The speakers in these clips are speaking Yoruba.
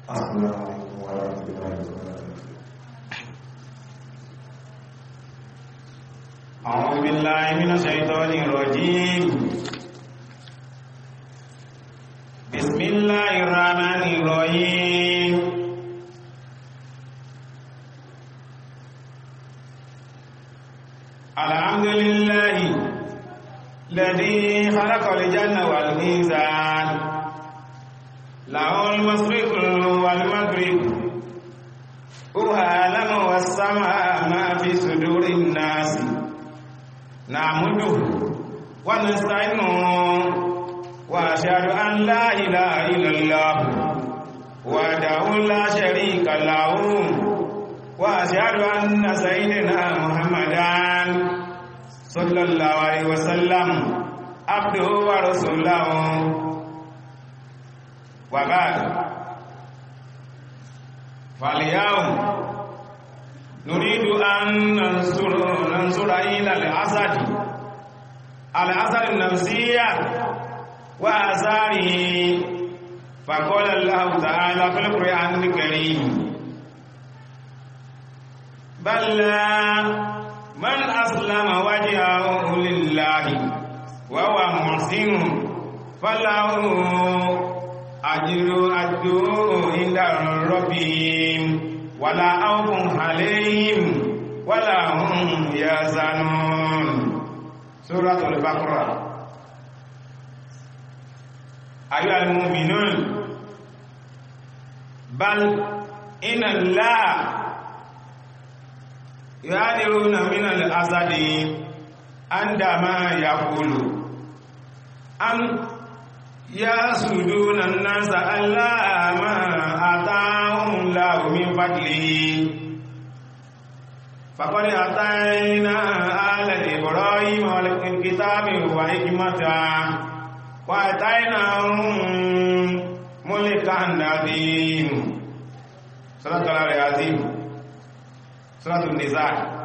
السلام عليكم ورحمة الله وبركاته أعوذ بالله من الشيطان الرجيم بسم الله الرحمن الرحيم الحمد لله الذي خلق الجنة والميزان له المشرق والمغرب هو أعلم والسماء ما في صدور الناس نعمده ونستعينه وأشهد أن لا إله إلا الله وحده لا شريك له وأشهد أن سيدنا محمدا صلى الله عليه وسلم عبده ورسوله وبعد فاليوم نريد أن ننصر ننصر إلى الأسد الأسد النفسية وآثاره فقال الله تعالى في القرآن الكريم بل من أسلم وجهه لله وهو محسن فله أجر أجر عند ربهم ولا خوف عليهم ولا هم يحزنون سورة البقرة أيها المؤمنون بل إن الله يعذرون من الأسد عندما يقول أن يسجدون الناس ألا ما أتاهم الله من فضله فقد أتينا آل إبراهيم والكتاب وحكمة وأتيناهم ملكا عظيما سورة الله العظيم سورة النساء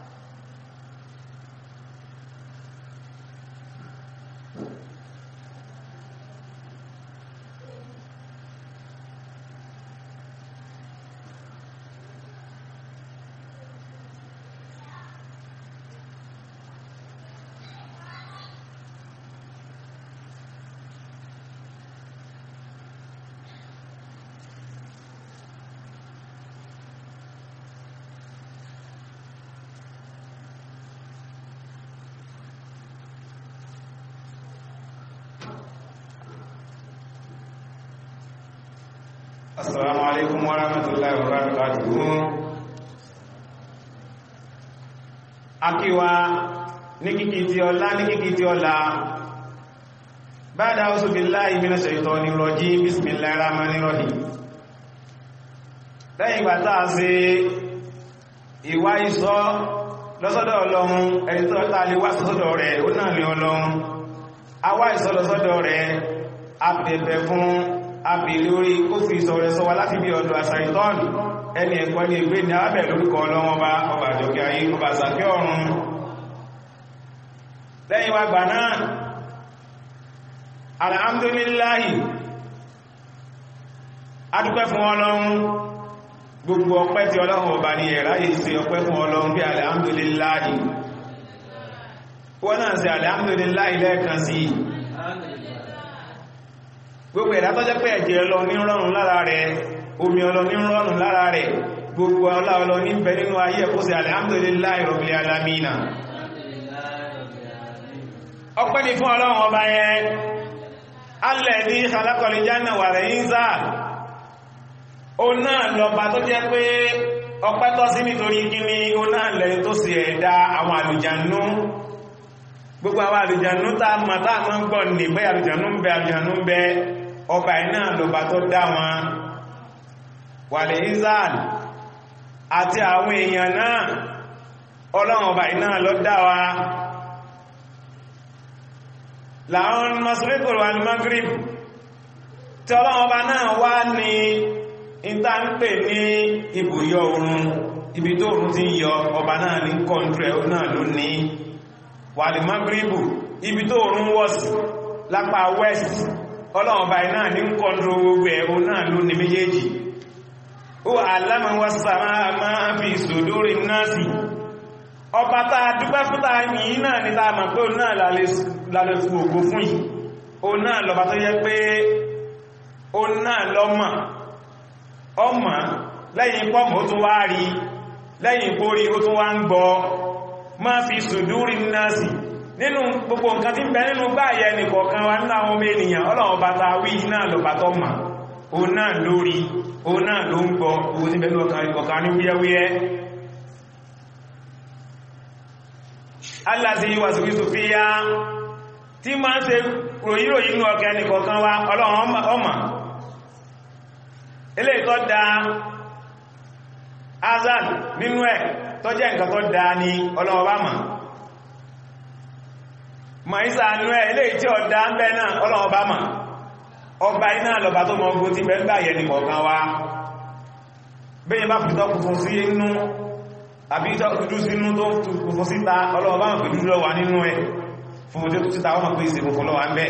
Assalamu alaikum wa rahmatullahi wa barakatuhu. Akíwa ní kíkí tí ọlá ní kíkí tí ọlá. Ba'da a'udhu billahi minash shaitonir rajim bismillahir rahmanir rahim. Lẹ́yìn ìgbà táa ṣe ìwá ìsọ́ lọ́sọ́dọ̀ Ọlọ́run ẹni tó tá lè wá sọ́dọ̀ rẹ̀ ó náà lè Ọlọ́run. A wá ìsọ́ lọ́sọ́dọ̀ rẹ̀ a bẹ̀bẹ̀ fún àbìlì orí kó fi sọ̀rẹ̀ sọ wa láti bí ọdún àṣàìtọ́nù ẹni ẹ̀kọ́ ní ìgbé ní àbẹ̀ lórúkọ ọlọ́wọ́n bá ọba àjọkẹ́ ayé ọba àṣàkẹ́ ọ̀run lẹ́yìn wa gbà náà alhamdulillahi adúpẹ́ fún ọlọ́run gbogbo ọpẹ́ tí ọlọ́run ọba ní ẹ̀rá yìí ṣe ọpẹ́ fún ọlọ́run bí alhamdulillahi wọ́n náà ṣe alhamdulillahi lẹ́ẹ̀kan sí gbogbo ẹ̀dá tó jẹ́ pé ẹ̀jẹ̀ ọlọ ní rọrùn lára rẹ̀ omi ọlọ ní rọrùn lára rẹ̀ gbogbo ọlá ọlọ ní bẹ nínú ayé ẹ̀kọ́ sí alhamdulillahi rabbil alamina ọpẹ́ ni fún ọlọ́run ọba yẹn alladhi khalaqal janna wal insa ó náà lọba tó jẹ́ pé ọpẹ́ tọ́ sí nítorí kíní ó náà lẹ́yìn tó sì ẹ̀dá àwọn àlùjànnú gbogbo àwọn àlùjànnú tá a mọ̀ tá a mọ̀ ń gbọ́ ní pé àlùjànnú ń bẹ àlùjànnú ń bẹ ọba iná lọba tó dá wọn wàlẹ̀ izal àti àwọn èèyàn náà ọlọ́run ọba iná lọ dá wa láwọn masirikul wal maghrib tí ọlọ́run ọba náà wá ní ìta ń pè ní ibùyọ oòrùn ibi tó oòrùn ti yọ ọba náà ní kọ́ntrẹ̀ náà ló ní wàlì magribu ibi tó oòrùn wọ̀ sí lápá west ọlọ́run ọba náà ní kọ́ntrẹ̀ gbogbo ẹ̀rọ náà ló ní méjèèjì ó àlámà wá sàmà máa fi sòdórí náà sí ọba tá a dúpẹ́ fún ta yìí náà ní ta mọ̀ pé ó náà lálẹ́ fún ògo fún yìí ó náà lọ́ba tó yẹ pé ó náà lọ́mọ̀ ọmọ lẹ́yìn pọ́mọ̀ ó tún wá rí lẹ́yìn pórí ó tún wá ń gbọ́ máa fi sòdórí náà sí nínú gbogbo nǹkan tí ń bẹ nínú gbáyẹ nìkọ̀ọ̀kan wa nínú àwọn ọmọ ènìyàn ọlọ́run bá ta wí náà lọ́ba tó mọ̀ ó náà lórí ó náà ló ń gbọ́ owó tí bẹ̀rẹ̀ ọkàn ní wúyẹ́wúyẹ́ aláti yíwà sí wíṣò fi yá tí ma ń ṣe ròyìnròyìn inú ọkẹ́ nìkọ̀ọ̀kan wa ọlọ́run ọmọ ilé ìtọ́ da azan nínú ẹ̀ tó jẹ́ nǹkan tó da ní ọlọ́run bá mọ̀ ma ìsà nú ẹ̀ ilé ìtí ọ̀dá ń bẹ́ náà ọlọ́run bá mọ̀ ọba iná lọba tó mọ ogun tí bẹ ń gbà yẹ nìkọ̀ọ̀kan wá bẹ́yìn bá fìtọ́ kùfún sí inú àbí ìtọ́kùdú sínú tó kùfún síta ọlọ́wọ́ bá mọ̀ pẹ̀lú lọ́wà nínú ẹ̀ fún ojú tó síta wọ́n pè sí kùfún lọ́wà ń bẹ́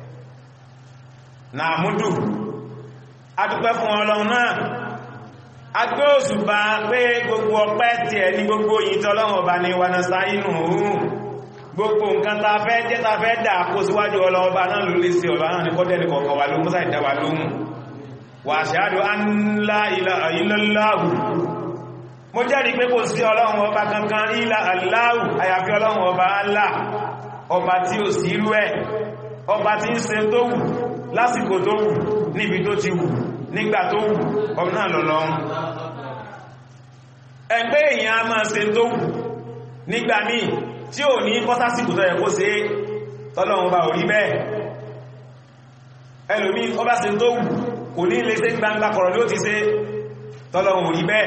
na múdù adúpẹ́ fún ọlọ́run náà agbé òṣùbà pé gbogbo ọpẹ́ tí ẹ ní gbogbo yìí tọ́lọ́run ọba ní wanasa inú òun gbogbo nǹkan ta fẹ́ jẹ́ ta fẹ́ dà kó síwájú ọlọ́ọba náà ló lè sí ọba náà ní kọ́dẹ̀lì kọ̀ọ̀kan wà ló mú sáì dáwà lóhun wà ṣáàdù anlá ilaha illallahu mo jẹ́rìí pé kò sí ọlọ́run ọba kankan ilá aláhù àyàfi ọlọ́run ọba Allah ọba tí ó sí irú ẹ̀ ọba tí ń ṣe tó wù lásìkò tó wù níbi tó ti wù nígbà tó wù ọmọ náà lọ́lọ́run ẹgbẹ́ èèyàn a máa ṣe tó wù nígbà míì tí ò ní kọ́sásìkò tó yẹ kó ṣe tọ́lọ́run bá orí bẹ́ẹ̀ ẹlòmí ọba ṣe tó wù kò ní lè ṣe gbangba kọ̀rọ̀ ló ti ṣe tọ́lọ́run orí bẹ́ẹ̀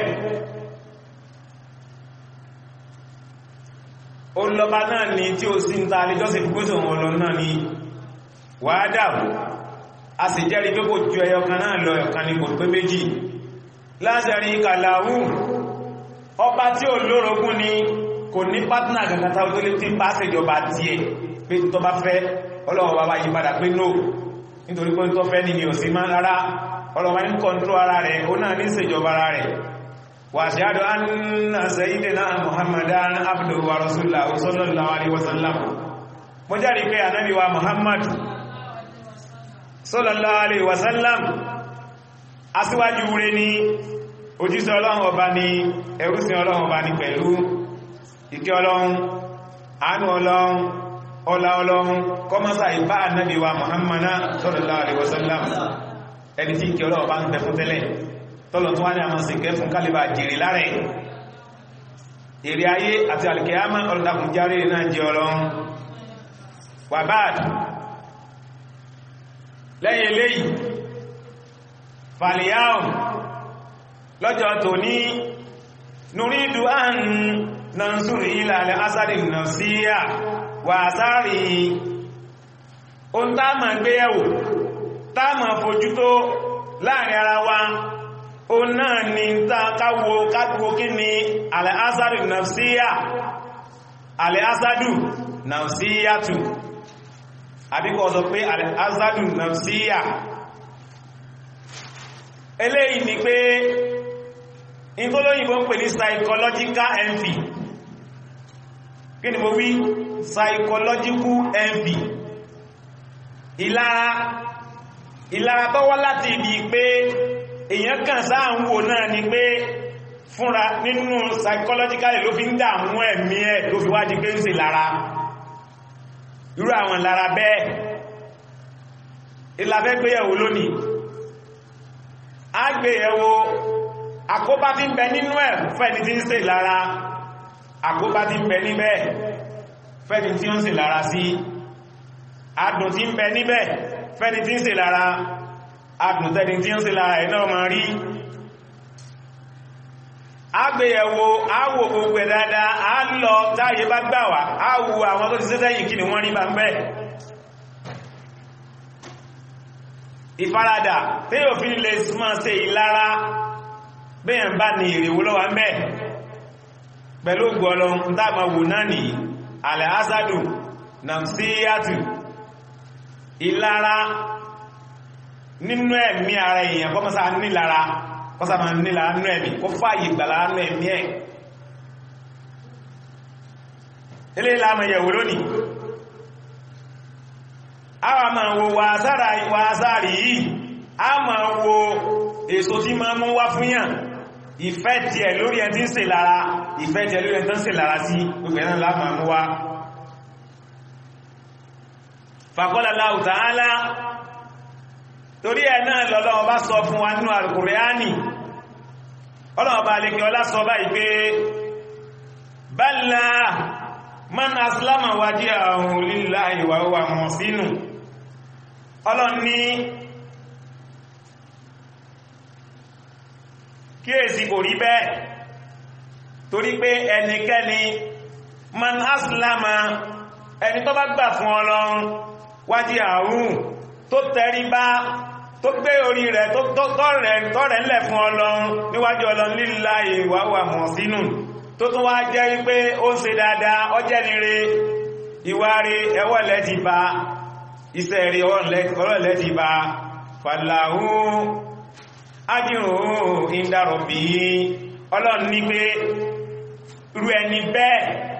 ó lọ́ba náà ni tí ó sí ń ta alẹ́jọ́sìn fúgbóṣò wọn lọ náà ni wàádà a sì jẹ́rí pé kò ju ẹyọ kan náà lọ ẹ̀kan ni kò pé méjì láṣẹ̀rí kàlàwù ọba tí ò lórogún ni kò ní pátánà gàgàtà tó lè tí bá ṣèjọba tí ẹ pé tó bá fẹ́ ọlọ́wọ́ bá bá yí padà pé no nítorí pé tó fẹ́ nìyàn sí máa rárá ọlọ́wọ́ ní kọntró ara rẹ̀ ó náà ní ṣèjọba ara rẹ̀ wa ashhadu anna sayyidina muhammadan abduhu wa rasuluhu sallallahu alaihi wasallam mo jẹ́rìí pé ànábì wa muhammad sallallahu alaihi wasallam aṣíwájú rẹ̀ ni òjíṣẹ́ ọlọ́run ọba ni ẹrúsìn ọlọ́run ọba ni pẹ̀lú ìkẹ́ ọlọ́run àánú ọlọ́run ọlá ọlọ́run kọmọ́sá ìbá ànábì wa muhammadu sallallahu alaihi wasallam ẹni tí ìkẹ́ ọlọ́run bá ń bẹ fún tẹ́lẹ̀ tọ́lọ̀ tó wá ní àmọ́ sí kẹ́ fún kálíbà jèrè lárẹ̀ èrè ayé àti alìkẹ́yàmá ọlọ́dàkùn járe náà jẹ ọlọ́run wà báàdì lẹ́yìn eléyìí fàlìyàwó lọ́jọ́ tòní nùrídù àrùn nansuri ilẹ̀ asari nafsiya wà asari ohun tá ma gbé ẹ̀wò tá ma fojú tó láàrin ara wa o náà ni tá káwo káwo kí ni alẹ́ asari nafsiya alẹ́ asadu nafsiyatu àbíkọ́ sọ pé alẹ́ asadu nafsiya eléyìí ni pé ìtọ́lóyìnbó ń pè ní psychological envy kí ni mo wí psychological envy ìlara ìlara tó wá láti ibi pé èyàn kàn sáà ń wò náà ni pé fúnra nínú psychological ló fi ń dààmú ẹ̀mí ẹ̀ ló fi wájí pé ń ṣe lára irú àwọn lára bẹ́ẹ̀ ìlàfẹ́ gbéyẹ̀wò lónìí a gbéyẹ̀wò àkóbá tí ń bẹ nínú ẹ̀ fẹ́ni tí ń ṣe lára àkóbá tí ń bẹ níbẹ̀ fẹ́ni tí ó ń ṣe lára sí adùn tí ń bẹ níbẹ̀ fẹ́ni tí ń ṣe lára adùn tẹ́ni tí ń ṣe lára ẹ̀ náà ma rí agbéyẹ̀wò àwò gbogbo ẹ̀ dáadáa a lọ táyé bá gbà wá a wo àwọn tó ti ṣe sẹ́yìn kí ni wọ́n rí bá ń bẹ́ ìfaradà tí yóò fi lè máa ṣe ìlara bẹ́yàn bá ní ìrèwó lọ́wọ́ mẹ́ pẹ̀lú gbọ́lọ dáma wò náà ní alẹ́ asadu namsiyatu ìlara nínú ẹ̀mí ara èèyàn kọ́ mọ́sá nílara kọ́sà máa ní láàánú ẹ̀mí kó fàyè gbà láàánú ẹ̀mí ẹ̀ ilé ìlàmà yẹ̀wò lónìí a wà máa wo wàásàrì yìí a máa wo èso tí máa mú wá fún yàn ìfẹ́ tí ẹ̀ lórí ẹ̀ tí ń ṣe lára ìfẹ́ tí ẹ̀ lórí ẹ̀ tí ń ṣe lára sí gbogbo ẹ̀nà láàmà mú wá faqala Allahu ta'ala torí ẹ̀ náà lọ́lọ́wọ́ bá sọ fún wa nínú Al-Qur'ani ọlọ́wọ́ bá lè kí ọlá sọ báyìí pé bala man aslama wajhahu lillahi wa huwa muhsin ọlọ́ni kíèsí kò rí bẹ́ẹ̀ torí pé ẹnikẹ́ni man aslama ẹni tó bá gbà fún Ọlọ́run wajhahu tó tẹrí bá tó gbé orí rẹ̀ tọ́rẹ̀ ńlẹ̀ fún Ọlọ́run níwájú Ọlọ́run lillahi wa huwa muhsinun tó tún wá jẹ́ wípé ó ń ṣe dáadáa ọjẹ́ nire ìwà rí ẹwọ́lẹ̀ ti bá iṣẹ́ rí ọlọ́lẹ̀ ti bá fàlàhú ájírùn ìdárọ̀ bí ọlọ́run ní pé rú ẹni bẹ́ẹ̀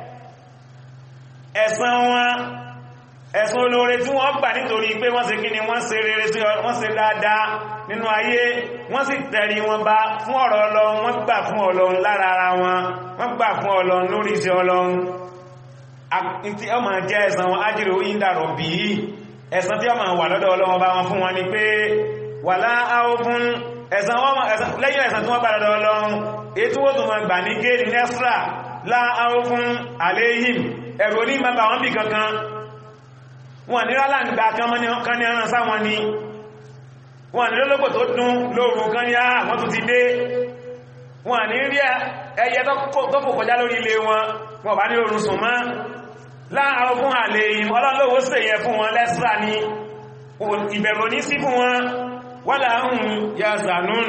ẹ̀san wọn ẹ̀san olóore tí wọ́n gbà nítorí pé wọ́n ṣe kí ni wọ́n ṣe rere sí wọ́n ṣe dáadáa nínú ayé wọ́n sì tẹ̀rí wọn bá fún ọ̀rọ̀ ọlọ́run wọ́n gbà fún ọlọ́run lára ara wọn wọ́n gbà fún ọlọ́run lórí iṣẹ́ ọlọ́run tí ọmọ jẹ́ ẹ̀san wọn ájírò ìdàrọ̀ bí ẹ̀san tí ọmọ wà lọ́dọ̀ ọlọ́run bá wọn fún wọn ni pé wà láàáfún lẹ́yìn ẹ̀san tí wọ́n bá lọ́dọ̀ ọlọ́run èyí tí wọ́n tún wọn gbà ní gẹ́ẹ̀dì nẹ́sra láàáfún àléhìm ẹ̀rọ ní ma bà wọ́n bì kankan wọn ní rálà ń gbà kan ní ọ̀ràn sáwọn ni wọn ní lọ́lọ́pọ̀ tó dún lóòrù kan ní àwọn tó ti dé wọn ní rí ẹyẹ tó fò kọjá lórí ilé wọn wọn bá ní orun sùn mọ́ láàárọ̀ fún àlè ọlọ́lọ́wọ́ sì yẹ fún wọn lẹ́sìrà ní ìbẹ̀rù ní sí fún wọn wọ́n láàrùn ya zanun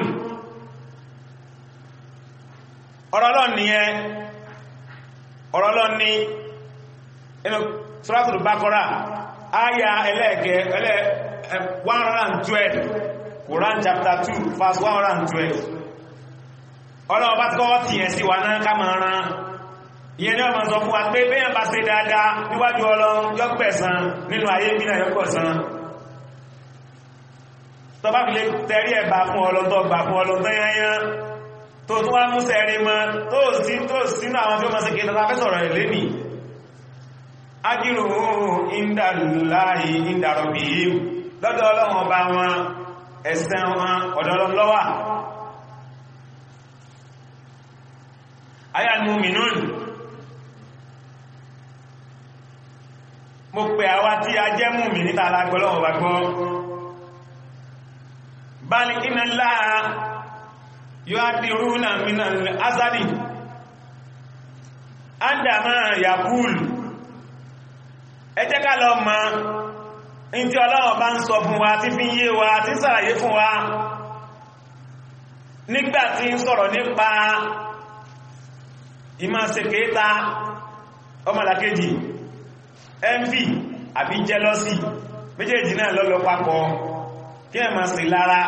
ọ̀rọ̀lọ́ ni ẹ ọ̀rọ̀lọ́ ni inú Suratul Baqara áyà ẹlẹ́ẹ̀kẹ́ ẹlẹ́ 112 Quran chapter 2 verse 112 ọlọ́wọ́ bá tí kọ́wọ́ tí yẹn sí wa náà ká máa rán ìyẹn ní ọmọ sọ fún wa pé bẹ́yàn bá ṣe dáadáa níwájú ọlọ́run yọ́pẹ̀sán nínú ayé bí náà yọ́pẹ̀sán tó bá fi lè tẹ́rí ẹ̀bà fún ọlọ́run tó gbà fún ọlọ́run tó yányán tó tún wá mú sẹ́rí mọ́ tó sí tó sínú àwọn tí ó máa ṣe kéta fẹ́ sọ̀rọ̀ ẹ̀ lẹ́nì ájírò ìndàlùláì ìndàrọ̀bì lọ́dọ̀ ọlọ́run ọba wọn ẹ̀sẹ̀ wọn ọ̀dọ̀ ọlọ́run ló wà ayá al-mu'minun mo pè àwa tí a jẹ́ mùmí níta alágbọ́lọ́wọ́ bá gbọ́ bal inna Allaha yu'addiruna min al-azadi andama yaqul ẹ jẹ́ ká lọ mọ̀ in tí Ọlọ́run bá ń sọ fún wa tí fi ń yé wa tí sàlàyé fún wa nígbàtí ń sọ̀rọ̀ nípa ìmá ṣe kéta ọmọlàkejì envy àbí jealousy méjèèjì náà lọ́lọ́ papọ̀ kí ẹ máa sì lára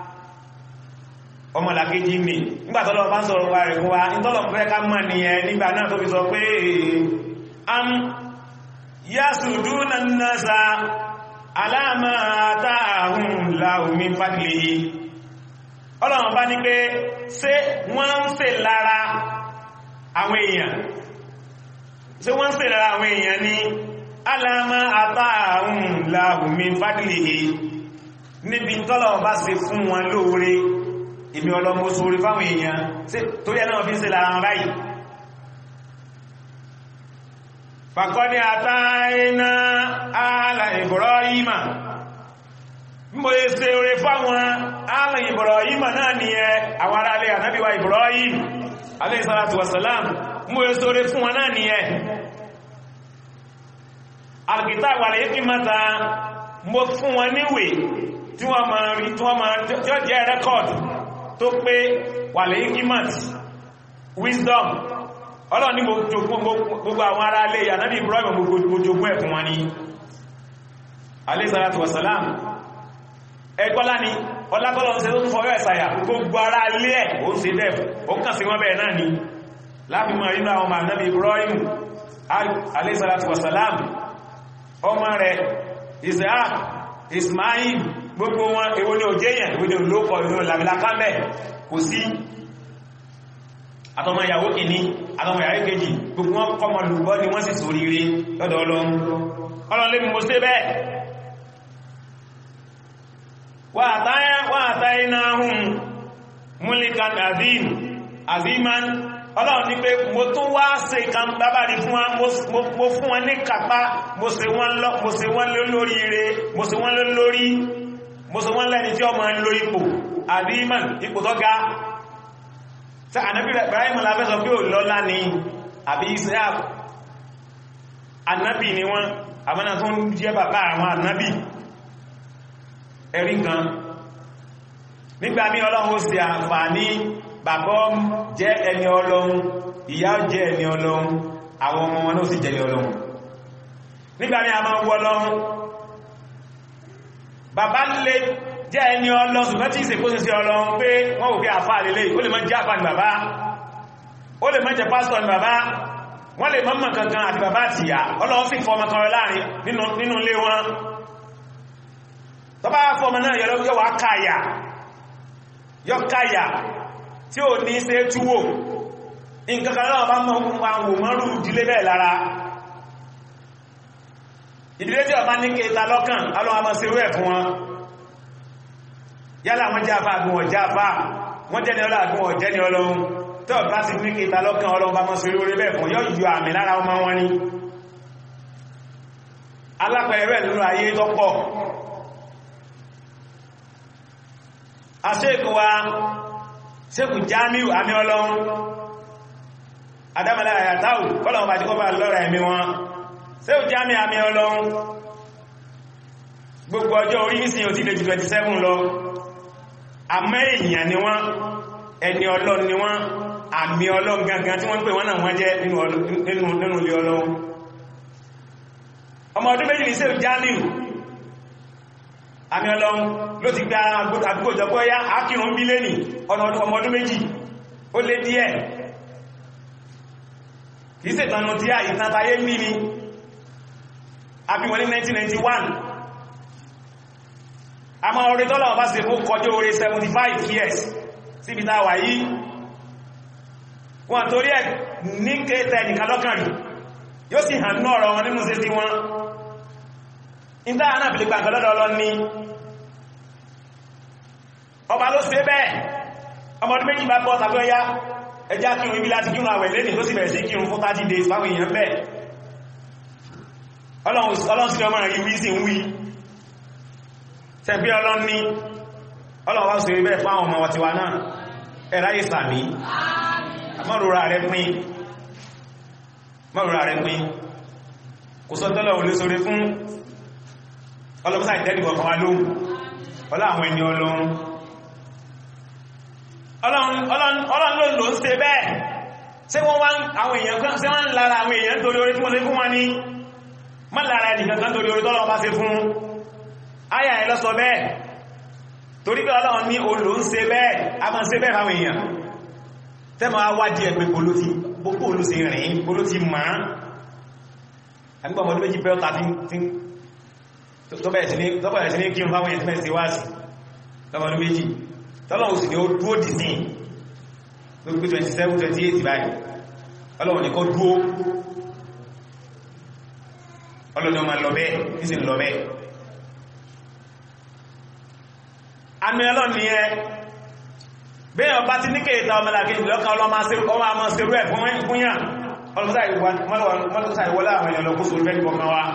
ọmọlàkejì mi nígbàtọ́lọ́ bá ń sọ̀rọ̀ pa rẹ̀ fún wa nítọ́lọ̀ fẹ́ ká mọ̀ nìyẹn nígbà náà tó fi sọ pé am yasuduna nasa alama ta'ahum lahu min fadlihi ọlọ́run bá ní pé ṣé wọ́n ń ṣe lára àwọn èèyàn ṣé wọ́n ń ṣe lára àwọn èèyàn ní alama ta'ahum lahu min fadlihi níbi tọ́lọ̀ bá ṣe fún wọn lóore ìmí ọlọ́mọ sórí fáwọn èèyàn tó yẹ náà fi ń ṣe lára wọn báyìí fàkọ́dí àtàínà ààlà Ibrahima mbò yẹ ṣe oore fáwọn ààlà Ibrahima náà ni ẹ àwọn ará alẹ́ ànábíwá Ibrahim alayhi salatu wassalam mbò yẹ ṣe oore fún wọn náà ni ẹ alkita wàlẹ̀ yẹ́ kí mata mbò fún wọn níwè tí wọ́n máa rí tí wọ́n máa tí ó jẹ́ rẹ́kọ̀d tó pé wàlẹ̀ yẹ́ kí mat wisdom ọlọ́ni gbogbo àwọn ará alẹ́ ànábì Ibrahim gbogbo jogún ẹ̀kùn wọn ni alayhi salatu wassalam ẹgbọ́lá ni ọlábọ́lọ́ ń ṣe tó tún fọwọ́ ẹ̀sàyà gbogbo ara ilé ẹ̀ ó ń ṣe bẹ́ẹ̀ ó kàn sí wọ́n bẹ́ẹ̀ náà ni láàfimọ̀ nínú àwọn ọmọ ànábì Ibrahim alayhi salatu wassalam ọmọ rẹ̀ Isaac Ismail gbogbo wọn èwo ni òjèyàn èwo ni olóòkọ̀ ìlú làmìlákámẹ́ kò sí àtọmọ ìyàwó kìíní àtọmọ ìyàwó kejì gbogbo wọn kọmọ lùgbọ́ ni wọ́n sì sóríire lọ́dọ̀ ọlọ́run ọlọ́run lè mú sí bẹ́ẹ̀ wà àtàyẹ náà hùn múlìkan azim aziman ọlọ́run ní pé mo tún wá ṣe kan bábàrí fún wọn mo fún wọn ní kàpá mo ṣe wọ́n lórí ire mo ṣe wọ́n lórí mo ṣe wọ́n lẹ́ni tí ọmọ ń lo ipò aziman ipò tó ga tí ànábì Ibrahim lábẹ́ sọ pé ò lọ́lá ni àbí Israel ànábì ni wọ́n àmọ́nà tó ń jẹ́ bàbá àwọn ànábì ẹ̀rí kan nígbà mí ọlọ́run ó ṣe àǹfààní bàbá jẹ́ ẹni ọlọ́run ìyá jẹ́ ẹni ọlọ́run àwọn ọmọ wọn náà sì jẹ́ ẹni ọlọ́run nígbà mí a máa wọ́ ọlọ́run bàbá lè jẹ́ ẹni ọlọ́run ṣùgbọ́n tí ìsìnkú sí ọlọ́run pé wọ́n wò pé àfáà lélẹ̀ ó lè má jẹ́ àfáà ní bàbá ó lè má jẹ́ pásítọ̀ ní bàbá wọ́n lè mọ́mọ̀ kankan àti bàbá àti ìyá ọlọ́run sì fọmọ kan láàrin nínú ilé wọn tó bá fọmọ náà yọ wá káyà yọ káyà tí ò ní ṣe túwò nǹkan kan náà bá mọ́ wò mọ́rù ìdílé bẹ́ẹ̀ lára ìdílé tí ọba ní kéta lọ́kàn alọ́wọ́ mọ́ sí rẹ̀ fún wọn yálà wọ́n jáfà àgbọn ọ̀jáfà wọ́n jẹ́ ni ọlọ́ àgbọn ọ̀jẹ́ ni ọlọ́run tó bá sì ní kéta lọ́kàn ọlọ́run bá mọ́ sí orí bẹ́ẹ̀ fún yọ́ yọ àmì lára ọmọ wọn ni alápẹ̀ẹ́rẹ́ nínú ayé tọ́pọ̀ aṣẹ́kù wa ṣẹ́kù jamiu àmì ọlọ́run adámàlá àyàtáwù kọ́lọ̀wọ́n bá ti kọ́ bá lọ́rọ̀ ẹ̀mí wọn ṣẹ́kù jamiu àmì ọlọ́run gbogbo ọjọ́ orí ní sin òtí lè jù 27 lọ àmọ́ èèyàn ni wọ́n ẹni ọlọ́run ni wọ́n àmì ọlọ́run gangan tí wọ́n pè wọ́n náà wọ́n jẹ́ nínú ilé ọlọ́run ọmọ ọdún méjì ní ṣẹ́kù jamiu àmì ọlọ́run ló ti gba àgbójọpọ̀ ya ákìrún bí lé ní ọ̀nà ọmọ ọdún méjì ó lé díẹ̀ kìí ṣe ìtànà tí a ìtàntayé ní ni àbíwọlé 1991 a máa orí tọ́lọ̀ ọba ṣe fún kọjọ́ orí 75 years síbi tá wà yìí wọ́n torí ẹ̀ ní kéta ẹnìkan lọ́kàn rí yóò sì hàn ní ọ̀rọ̀ wọn nínú sí sí wọn ìdá àná àbìlẹ̀ gbàgbọ́ lọ́dọ̀ ọlọ́ ní ọba ló ṣe bẹ́ẹ̀ ọmọdún méjì bá bọ́ tàbí ọya ẹjá kírun ibi láti kírun àwẹ̀ lẹ́nì tó sì bẹ̀rẹ̀ sí kírun fún 30 days fáwọn èèyàn bẹ́ẹ̀ ọlọ́run sí ọmọ rí wí sí ń wí tẹ́bí ọlọ́run ní ọlọ́run wá sí bẹ́ẹ̀ fún àwọn ọmọ wàtíwá náà ẹ̀rá ìsàmí mọ́rùra rẹ̀ pín mọ́rùra rẹ̀ pín kò sọ tọ́lọ̀ olè sóre fún ọlọ́pùsá ìtẹ́lìwọ̀ kan wá lóhun ọlá àwọn ẹni ọlọ́run ọlọ́run ló lò ń ṣe bẹ́ẹ̀ ṣé wọ́n wá àwọn èèyàn kan ṣé wọ́n ń lára àwọn èèyàn torí orí tí wọ́n lé fún wọn ní má lára ẹnìkan kan torí orí tọ́lọ́run bá ṣe fún ayà ẹ̀ lọ́sọ bẹ́ẹ̀ torí pé ọlọ́run ní olò ń ṣe bẹ́ẹ̀ a máa ṣe bẹ́ẹ̀ fáwọn èèyàn tẹ́mọ̀ awádìí ẹgbẹ́ polóti gbogbo olóṣè rìn polóti máa àgbà ọmọdé méjì pẹ́ ọ̀ta tó bẹ̀rẹ̀ sí ní kí n fáwọn èèyàn tẹ́mẹ̀ sí wáàsì lọ́mọdé méjì tọ́lọ́wọ́ sì ni ó dúó dì sí lórí 27 28 báyìí ọlọ́wọ́ ní kó dúó ọlọ́ni ọmọ lọ́bẹ́ ìsìn lọ́bẹ́ àmì ọlọ́ni ẹ bẹ́ẹ̀ ọba ti ní kéèta ọmọlàkejì lọ́kàn ọlọ́mọ àmọ́ serú ẹ̀ fún yàn ọlọ́mọsá ìwọlá àwọn èèyàn lọ́kú sórí bẹ́ẹ̀ kọ̀ọ̀kan wa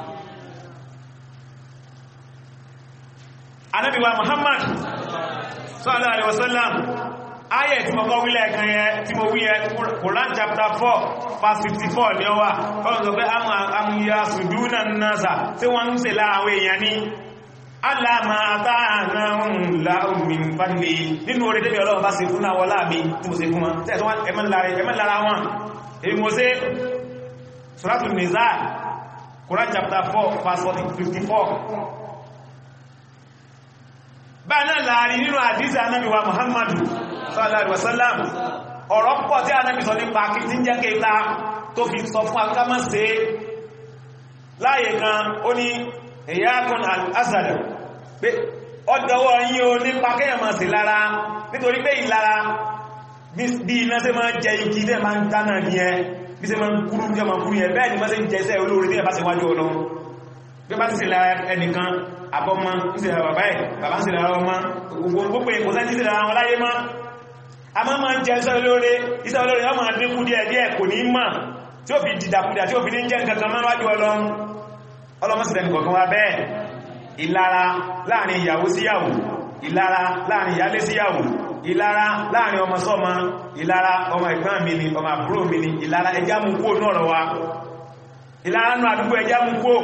Ànábì wa Muhammad sallallahu alaihi wasallam ayẹ̀ tí mo kọ́ wílẹ̀ kan yẹ tí mo wí yẹ Quran chapter 4 verse 54 ni ó wà ọ̀rọ̀ sọ pé amúyà sùdúnà náà tí wọ́n ń ṣe láàwọ̀ èèyàn ní aláàmà àtàánàun láàmìn fàdílé nínú orí tẹ́bí ọlọ́run bá ṣe fún náà wọlá mi tí mo ṣe fún wọn tẹ́ẹ̀tọ́ ẹmọ́ lára wọn èyí mo ṣe Suratul Nisa Quran chapter 4 verse 54 bá náà láàrin nínú àdísì anábi wa muhammadu sallallahu alaihi wasallam ọ̀rọ̀ pọ̀ tí anábi sọ nípa kí tí ń jẹ́ kéta tó fi sọ fún akámọ́ sí láyé kan ó ní ìyákùn al-asad pé ọdọwọ́ yí o nípa kéèyàn máa sí lára nítorí pé ìlara bí iná sí máa jẹ igi tẹ́ máa ń dáná ní ẹ bí sí máa ń kúrú ní ọmọ kúrú yẹ bẹ́ẹ̀ ni máa sí jẹsẹ́ olóorí tí ẹ bá sí wájú ọlọ́ bí bá sí sí lára ẹnìkan àbọ́mọ́ ń sí lára bàbá ẹ̀ bàbá ń sí lára ọmọ gbogbo èkó sẹ́ sí lára wọn láyé mọ́ a máa máa ń jẹ iṣẹ́ olóore iṣẹ́ olóore yọ́ máa dínkù díẹ̀ díẹ̀ kò ní mọ̀ tí ó fi dìdàkudà tí ó fi ní jẹ́ nǹkan kan máa wájú ọlọ́run ọlọ́mọ́sílẹ̀ nìkọ̀kan wá bẹ́ẹ̀ ìlara láàrin ìyàwó síyàwó ìlara láàrin ìyálé síyàwó ìlara láàrin ọmọ sọ́mọ ìlara ọmọ ìgbọ́n mi ni ọmọ àbúrò mi ni ìlara ẹjá mú kó náà wa ìlara nù àdúgbò ẹjá mú kó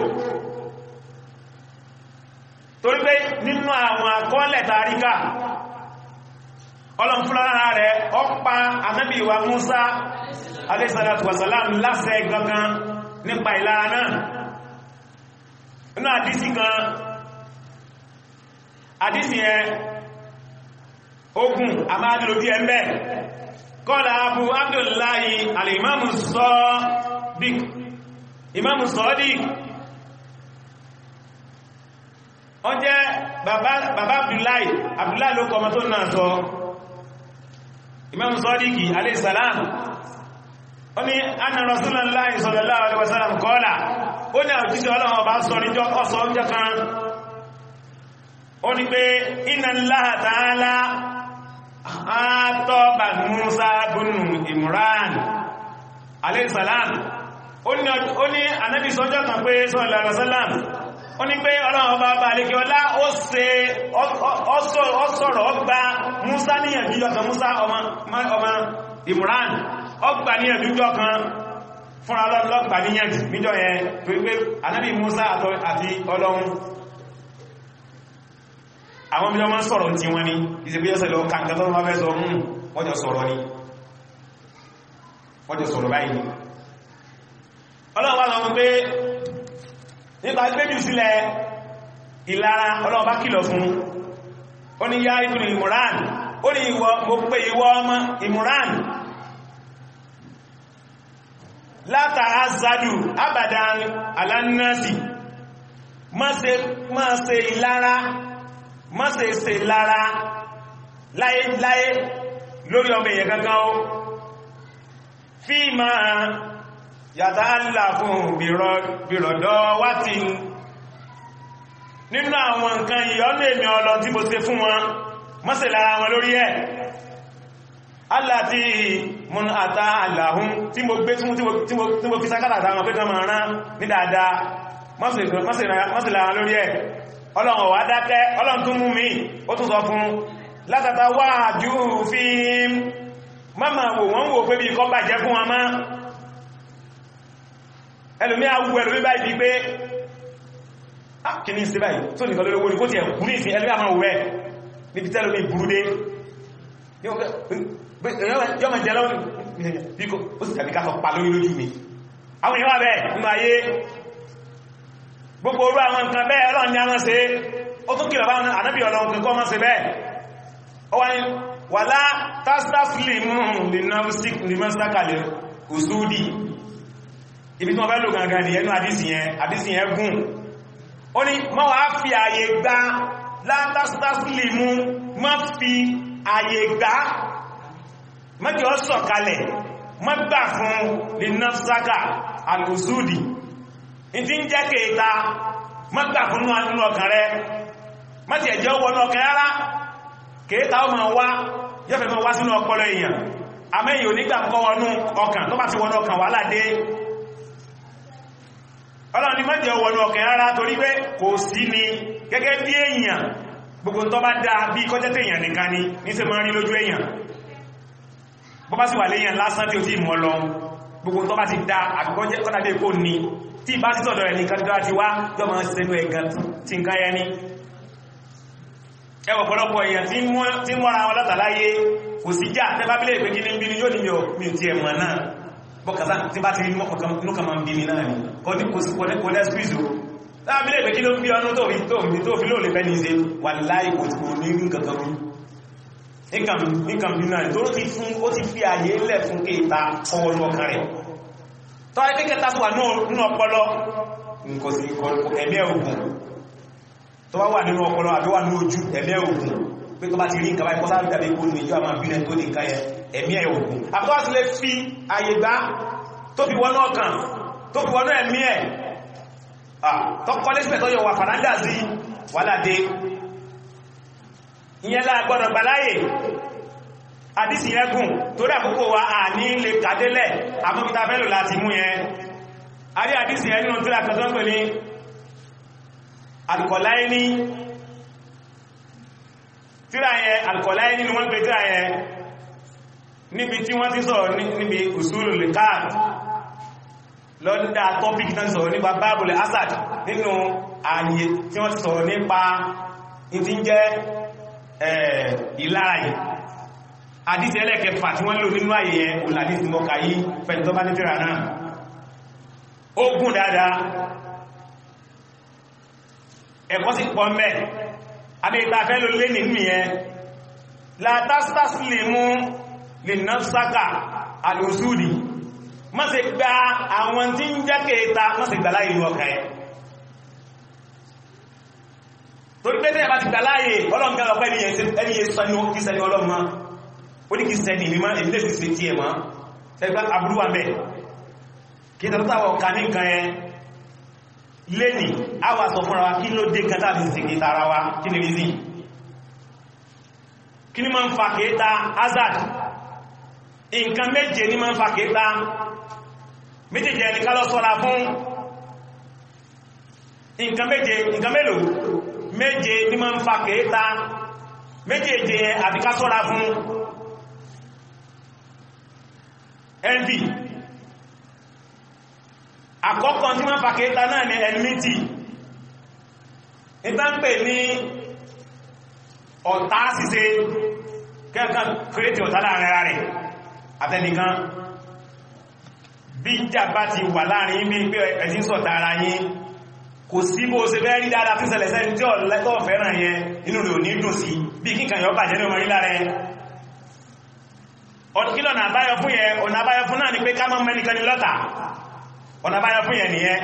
torí pé nínú àwọn akọ́lẹ̀ tàríkà ọlọ́nfúnlára rẹ̀ ọpa ànábì wa Musa alayhisalatu wasalam láṣẹ gangan nípa ìlara náà inú àdísì kan àdísì ẹ ogun àmàdìlò bí ẹmẹ́ kọ́lá abu abdullahi alìmáàmù sọ́ọ́dìk ìmáàmù sọ́ọ́dìk wọ́n jẹ́ bàbá abdullahi abdullahi ló kọmọ tó náà sọ ìmáàmù sọ́ọ́dìkì aleyhisselam wọ́n ni anna rasulullahi sallallahu alaihi wasallam kọ́lá ó ní àjíṣẹ́ ọlọ́run ọba sọ níjọ́ ọsọ ọjọ́ kan ó ní pé inna Allaha ta'ala àtọ́bà Musa bunu Imran aleyhisselam ó ní anábì sọ́jọ́ kan pé sallallahu alaihi wasallam ó ní pé ọlọ́run ọba ọba àlékí ọlá ó ṣe ọsọ̀rọ̀ ọgbà Musa níyànjú ọkàn Musa ọmọ Imran ọgbà níyànjú ọkàn fúnra lọ́gbà níyànjú níjọ́ yẹn torí pé anábì Musa àti ọlọ́run àwọn bí wọ́n sọ̀rọ̀ tí wọ́n ní ìsẹ̀gbéyọ́sẹ̀ lọ kàǹkà tó wọ́n fẹ́ sọ mún wọ́n jọ sọ̀rọ̀ ní wọ́n jọ sọ̀rọ̀ báyìí ọlọ́run wá lọ́wọ́ pé nípa gbéjù sílẹ̀ ìlara ọlọ́run bá kìlọ̀ fún ó ní yá ibùn ìmúràn ó ní ìwọ mo pé ìwọ ọmọ ìmúràn látà azadu abadan alannasi má ṣe ìlara má ṣe ṣe lára láyéláyé lórí ọmọ èèyàn gangan ó fí ma yàtà ńlá fún bìrọ̀dọ́ wá ti nínú àwọn nǹkan ìyọ́nà èmì ọlọ tí mo ṣe fún wọn má ṣe lára wọn lórí ẹ̀ aláti mún àtà àlàhún tí mo gbé tí mo fi sákàtà àtàwọn pé kan máa rán ní dáadáa má ṣe lára lórí ẹ̀ ọlọ́run wà dákẹ́ ọlọ́run tún mú mi ó tún sọ fún látàtà wà jú fi mọ́mà wò wọ́n wò pé bí kọ́ bàjẹ́ fún wa máa ẹlòmí àwú ẹlòmí báyìí bí pé kí ní sí báyìí tó nìkan lórí owó ní kó ti ẹ̀kú ní ìsìn ẹlòmí àmà wẹ́ níbi tẹ́lòmí burúdé yọ́mà jẹ́ lọ́wọ́ bí kò ó sì tàbí ká sọ pa lórí lójú mi àwọn èèyàn wà bẹ́ẹ̀ nínú ayé gbogbo orú àwọn nǹkan bẹ́ẹ̀ ọlọ́run ni a máa ṣe ó tún kìlọ̀ báwọn ànábì ọlọ́run kìkọ́ máa ṣe bẹ́ẹ̀ ó wá ní wà lá tásításílìmù lìmọ́sítákàlẹ̀ òsúdì ibi tí wọ́n fẹ́ lò gangan ní ẹnu àdísì yẹn àdísì yẹn gùn ó ní mọ́ wá fi àyè gbá látásításílìmù mọ́ fi àyè gbá mọ́jọ́ ọ sọ̀kalẹ̀ mọ́ gbà fún lìmọ́sítákà àlòsúdì ìdí ń jẹ́ kèta mọ́gbà fún nínú ọkàn rẹ mọ́tí ẹ̀jẹ́ wọnú ọkàn rárá kèta ó máa wá yọ́fẹ́ máa wá sínú ọpọlọ èèyàn àmẹ́yìn onígbà kọ́ wọnú ọkàn tó bá ti wọnú ọkàn wà ládé ọlọ́run ni mọ́jẹ́ wọnú ọkàn rárá torí pé kò sí ni gẹ́gẹ́ bí èèyàn gbogbo tó bá dáa bí kọjẹ́ tèèyàn nìkan ni ní ṣe máa rí lójú èèyàn bó bá sì wà léèyàn lásán tí ó ti mọ́ lọ gbogbo tó bá ti dáa àbíkọ́jẹ́ kọ́dàbí kò ní tí bá sí tọ̀dọ̀ ẹni kàtàkà ti wá yọ ma ṣe ní ẹ̀gàn tí ń káyẹ ní ẹwọ̀ pọ̀lọpọ̀ èèyàn tí wọ́n ra wọn látàláyé kò sí jà tẹ́ bá bílẹ̀ ìpé kí ní bíní yóò ní mi ò tí ẹ̀mọ̀ náà bọ́kàtà tí bá ti rí nùkà ma ń bí mi náà ni kọ́ ní kò sí kò lẹ́sìpìsì láàbílẹ̀ ìpé kí ló ń bí ọdún tó fi tó fi lóòlè fẹ́ ní ṣe wà láì kò tí kò ní rí kankan rí nǹkan bí náà tó ti fún ó ti fi àyè lẹ̀ fún kéta ọwọ́ ọkàn rẹ̀ tọ́ ẹgbẹ́ kẹta tó wà nínú ọpọlọ nǹkan sí ẹ̀mẹ́ ogun tó wá wà nínú ọpọlọ àbí wà ní ojú ẹ̀mẹ́ ogun pé tó bá ti rí nǹkan báyìí kọ́sá ìdàbí kó ní ìjọ àmà bílẹ̀ tó ní nǹkan yẹn ẹ̀mí ẹ̀ ogun àbúkọ́ sí lè fi àyè gbá tó fi wọnú ọkàn tó fi wọnú ẹ̀mí ẹ̀ tọ́kọ́ lẹ́sìpẹ̀ tó yọ wà fànájà sí wàládé ìyẹn láàgbọ́nà gbàláyè àdísì yẹn gùn torí àkókò wa à ní lè kàdélẹ̀ àmọ́bíta fẹ́lò láti mú yẹn a rí àdísì yẹn nínú tíra kan tó ń pè ní alkọ̀láyé tíra yẹn alkọ̀láyé nínú wọ́n pè tíra yẹn níbi tí wọ́n ti sọ̀rọ̀ níbi usulu lè káàkiri lọ́dá tọ́pìkì náà sọ̀rọ̀ nípa báàbùlẹ̀ asad nínú ààyè tí wọ́n ti sọ̀rọ̀ nípa ìtí jẹ́ ìlara yìí àdísì ẹlẹ́kẹfà tí wọ́n lò nínú ààyè yẹn olàdísì mọ́ka yí fẹ́ni tó bá ní tíra náà ó gùn dáadáa ẹ̀kọ́ sì pọ̀ mẹ́ adétafẹ́ ló lé nínú yẹn látásításílẹ̀mú lè náà sáka àlòsúdì má ṣe gba àwọn tí ń jẹ́ kẹta má ṣe gbà láyé ìlú ọkà ẹ̀ torí pé tẹ́yà bá ti gbà láyé ọlọ́nkẹ́ ọ̀pẹ́ ẹni yẹ sọ ní kí sẹni ọlọ́mọ ó ní kí sẹni mímọ́ èmi lè fi ṣe tí ẹ̀ mọ́ ṣẹgbẹ́ àbúrúwà mẹ́ kí tàbátàwọ̀ ọ̀ka ní nǹkan ẹ lẹ́nì àwà sọ fúnra wa kí ló dé kan tàbí sí kí tara wa kí ni rí sí kí ni máa ń fa kéta azad nǹkan méje ní máa ń fa kéta méjèèjì ẹni ká lọ sọ́ra fún nǹkan méje nǹkan mélòó méje ní máa ń fa kéta méjèèjì àti ká sọ́ra fún envy àkọ́kọ́ tí máa ń fa kéta náà ni enmity ìta ń pè ní ọ̀tá ṣíṣe kẹ́ẹ̀kan kírètì ọ̀tá láàrin ara rẹ̀ àtẹnìkan bí ìjà bá ti wà láàrin bí pé ẹ̀sìn sọ̀tà ara yín kò sí bó ṣe fẹ́ rí dáadáa tí ṣẹlẹ̀ sẹ́ni tí ọ̀lẹ́tọ̀ fẹ́ràn yẹn inú rẹ̀ ò ní dùn sí bí kíkàn yọ bàjẹ́ ní ọmọ rí lára ẹ kí lọ́nà àbáyọ fún yẹn ọ̀nà àbáyọ fún náà ni pé ká mọ́ mẹ́nìkan ní lọ́tà ọ̀nà àbáyọ fún yẹn nìyẹn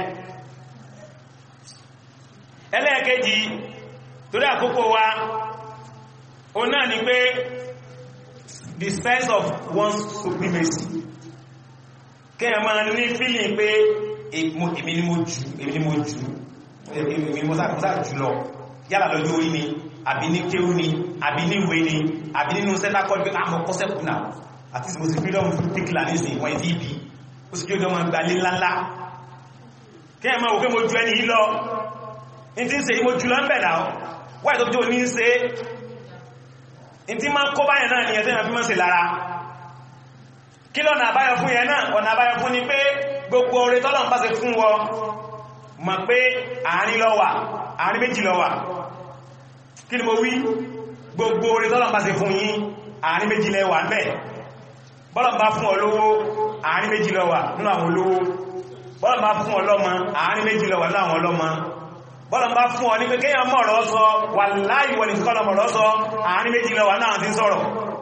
ẹlẹ́ẹ̀kejì torí àkókò wa o náà ni pé the sense of one's supremacy kẹ́yàn máa ní feeling pé èmi ni mo jù èmi ni mo jù èmi ni mo sáà jù lọ yálà lọ́jọ́ orí ni àbí ní kéwú ni àbí ní ìwé ni àbí nínú sẹ́tà kọ́ pé àmọ́ kọ́sẹ̀kù náà àti mo sì freedom fún tíkìlà nísìn wọ́n ti bí ó sì kí ó gẹ́mọ̀ gbalé ńláńlá kẹ́yàn máa wò pé mo ju ẹni yìí lọ ní tí ń ṣe mo jù lọ ń bẹ̀ náà wáyé tó tó ní ń ṣe ní tí máa kó báyẹ̀ náà ni ẹ̀ tẹ́yàn fi mọ́ sí lára kí lọ́nà àbáyọ fún yẹn náà ọ̀nà àbáyọ fún ni pé gbogbo oore tọ́lọ̀ ń bá ṣe fún wọ mọ̀ pé àárín ló wà àárín méjì ló wà kí ni mo wí gbogbo oore tọ́lọ̀ ń bá ṣe fún yín àárín méjì lẹ wà ńbẹ̀ bọ́lọ̀ bá fún ọ lówó àárín méjì ló wà nínú àwọn olówó bọ́lọ̀ bá fún ọ lọ́mọ àárín méjì ló wà nínú àwọn ọlọ́mọ bọ́lọ̀ bá fún ọ ní pé kéèyàn mọ̀ ọ̀rọ̀ sọ wà láì wọ nìkan lọ́mọ̀ ọ̀rọ̀ sọ àárín méjì ló wà nínú àwọn tí ń sọ̀rọ̀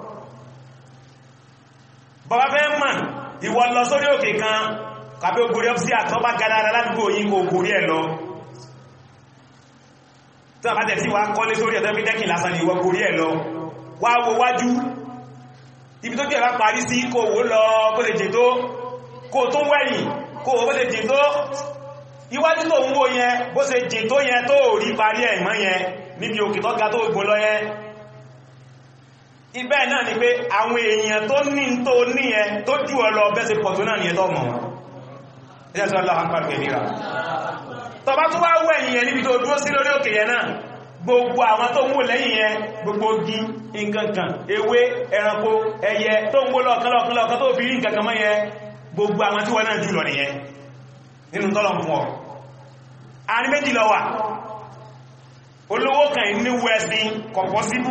bọ́bá fẹ́ mọ̀ ìwọ lọ sórí òkè kan kàbí ogori ọ́fíì àtọ́bá gadára ládùúgbò yìí kò gòrí ẹ̀ lọ tí wọ́n bá tẹ̀ sí wá kọ́lé sórí ẹ̀tọ́ pítẹ́kì lásán ni ìwọ gòrí ẹ̀ lọ wá wo wájú ibi tó jẹ́ bá parí sí kò wó lọ bó ṣe jẹ tó kò tó wẹ̀yìn kò bó ṣe jẹ tó iwájú tó ń wó yẹn bó ṣe jẹ tó yẹn tó rí parí ẹ̀ mọ́ yẹn níbi òkè tó ga tó gbó lọ yẹn ibẹ̀ náà ni pé àwọn èèyàn tó ní tó ní ẹ tó jù ọ lọ bẹ́sẹ̀ pọ̀ tó náà ni ẹ tọ́ mọ̀ wọn ẹjẹ́ tó aláwọ̀ pàdé ìrìnà tọba tó wá wọ ẹ̀yìn yẹn níbi tó dúró sí lórí òkè yẹn náà gbogbo àwọn tó ń wò lẹ́yìn yẹn gbogbo gi nkankan ewé ẹranko ẹyẹ tó ń wó lọ́ọ̀kan lọ́ọ̀kan lọ́ọ̀kan tó fi rí nkankan mọ́ yẹn gbogbo àwọn tí wọ́n náà jù lọ nìyẹn nínú tọ́lọ̀ fún ọ àrí méjì lọ wà olówó kan ní west ní kọ̀pọ̀ síbù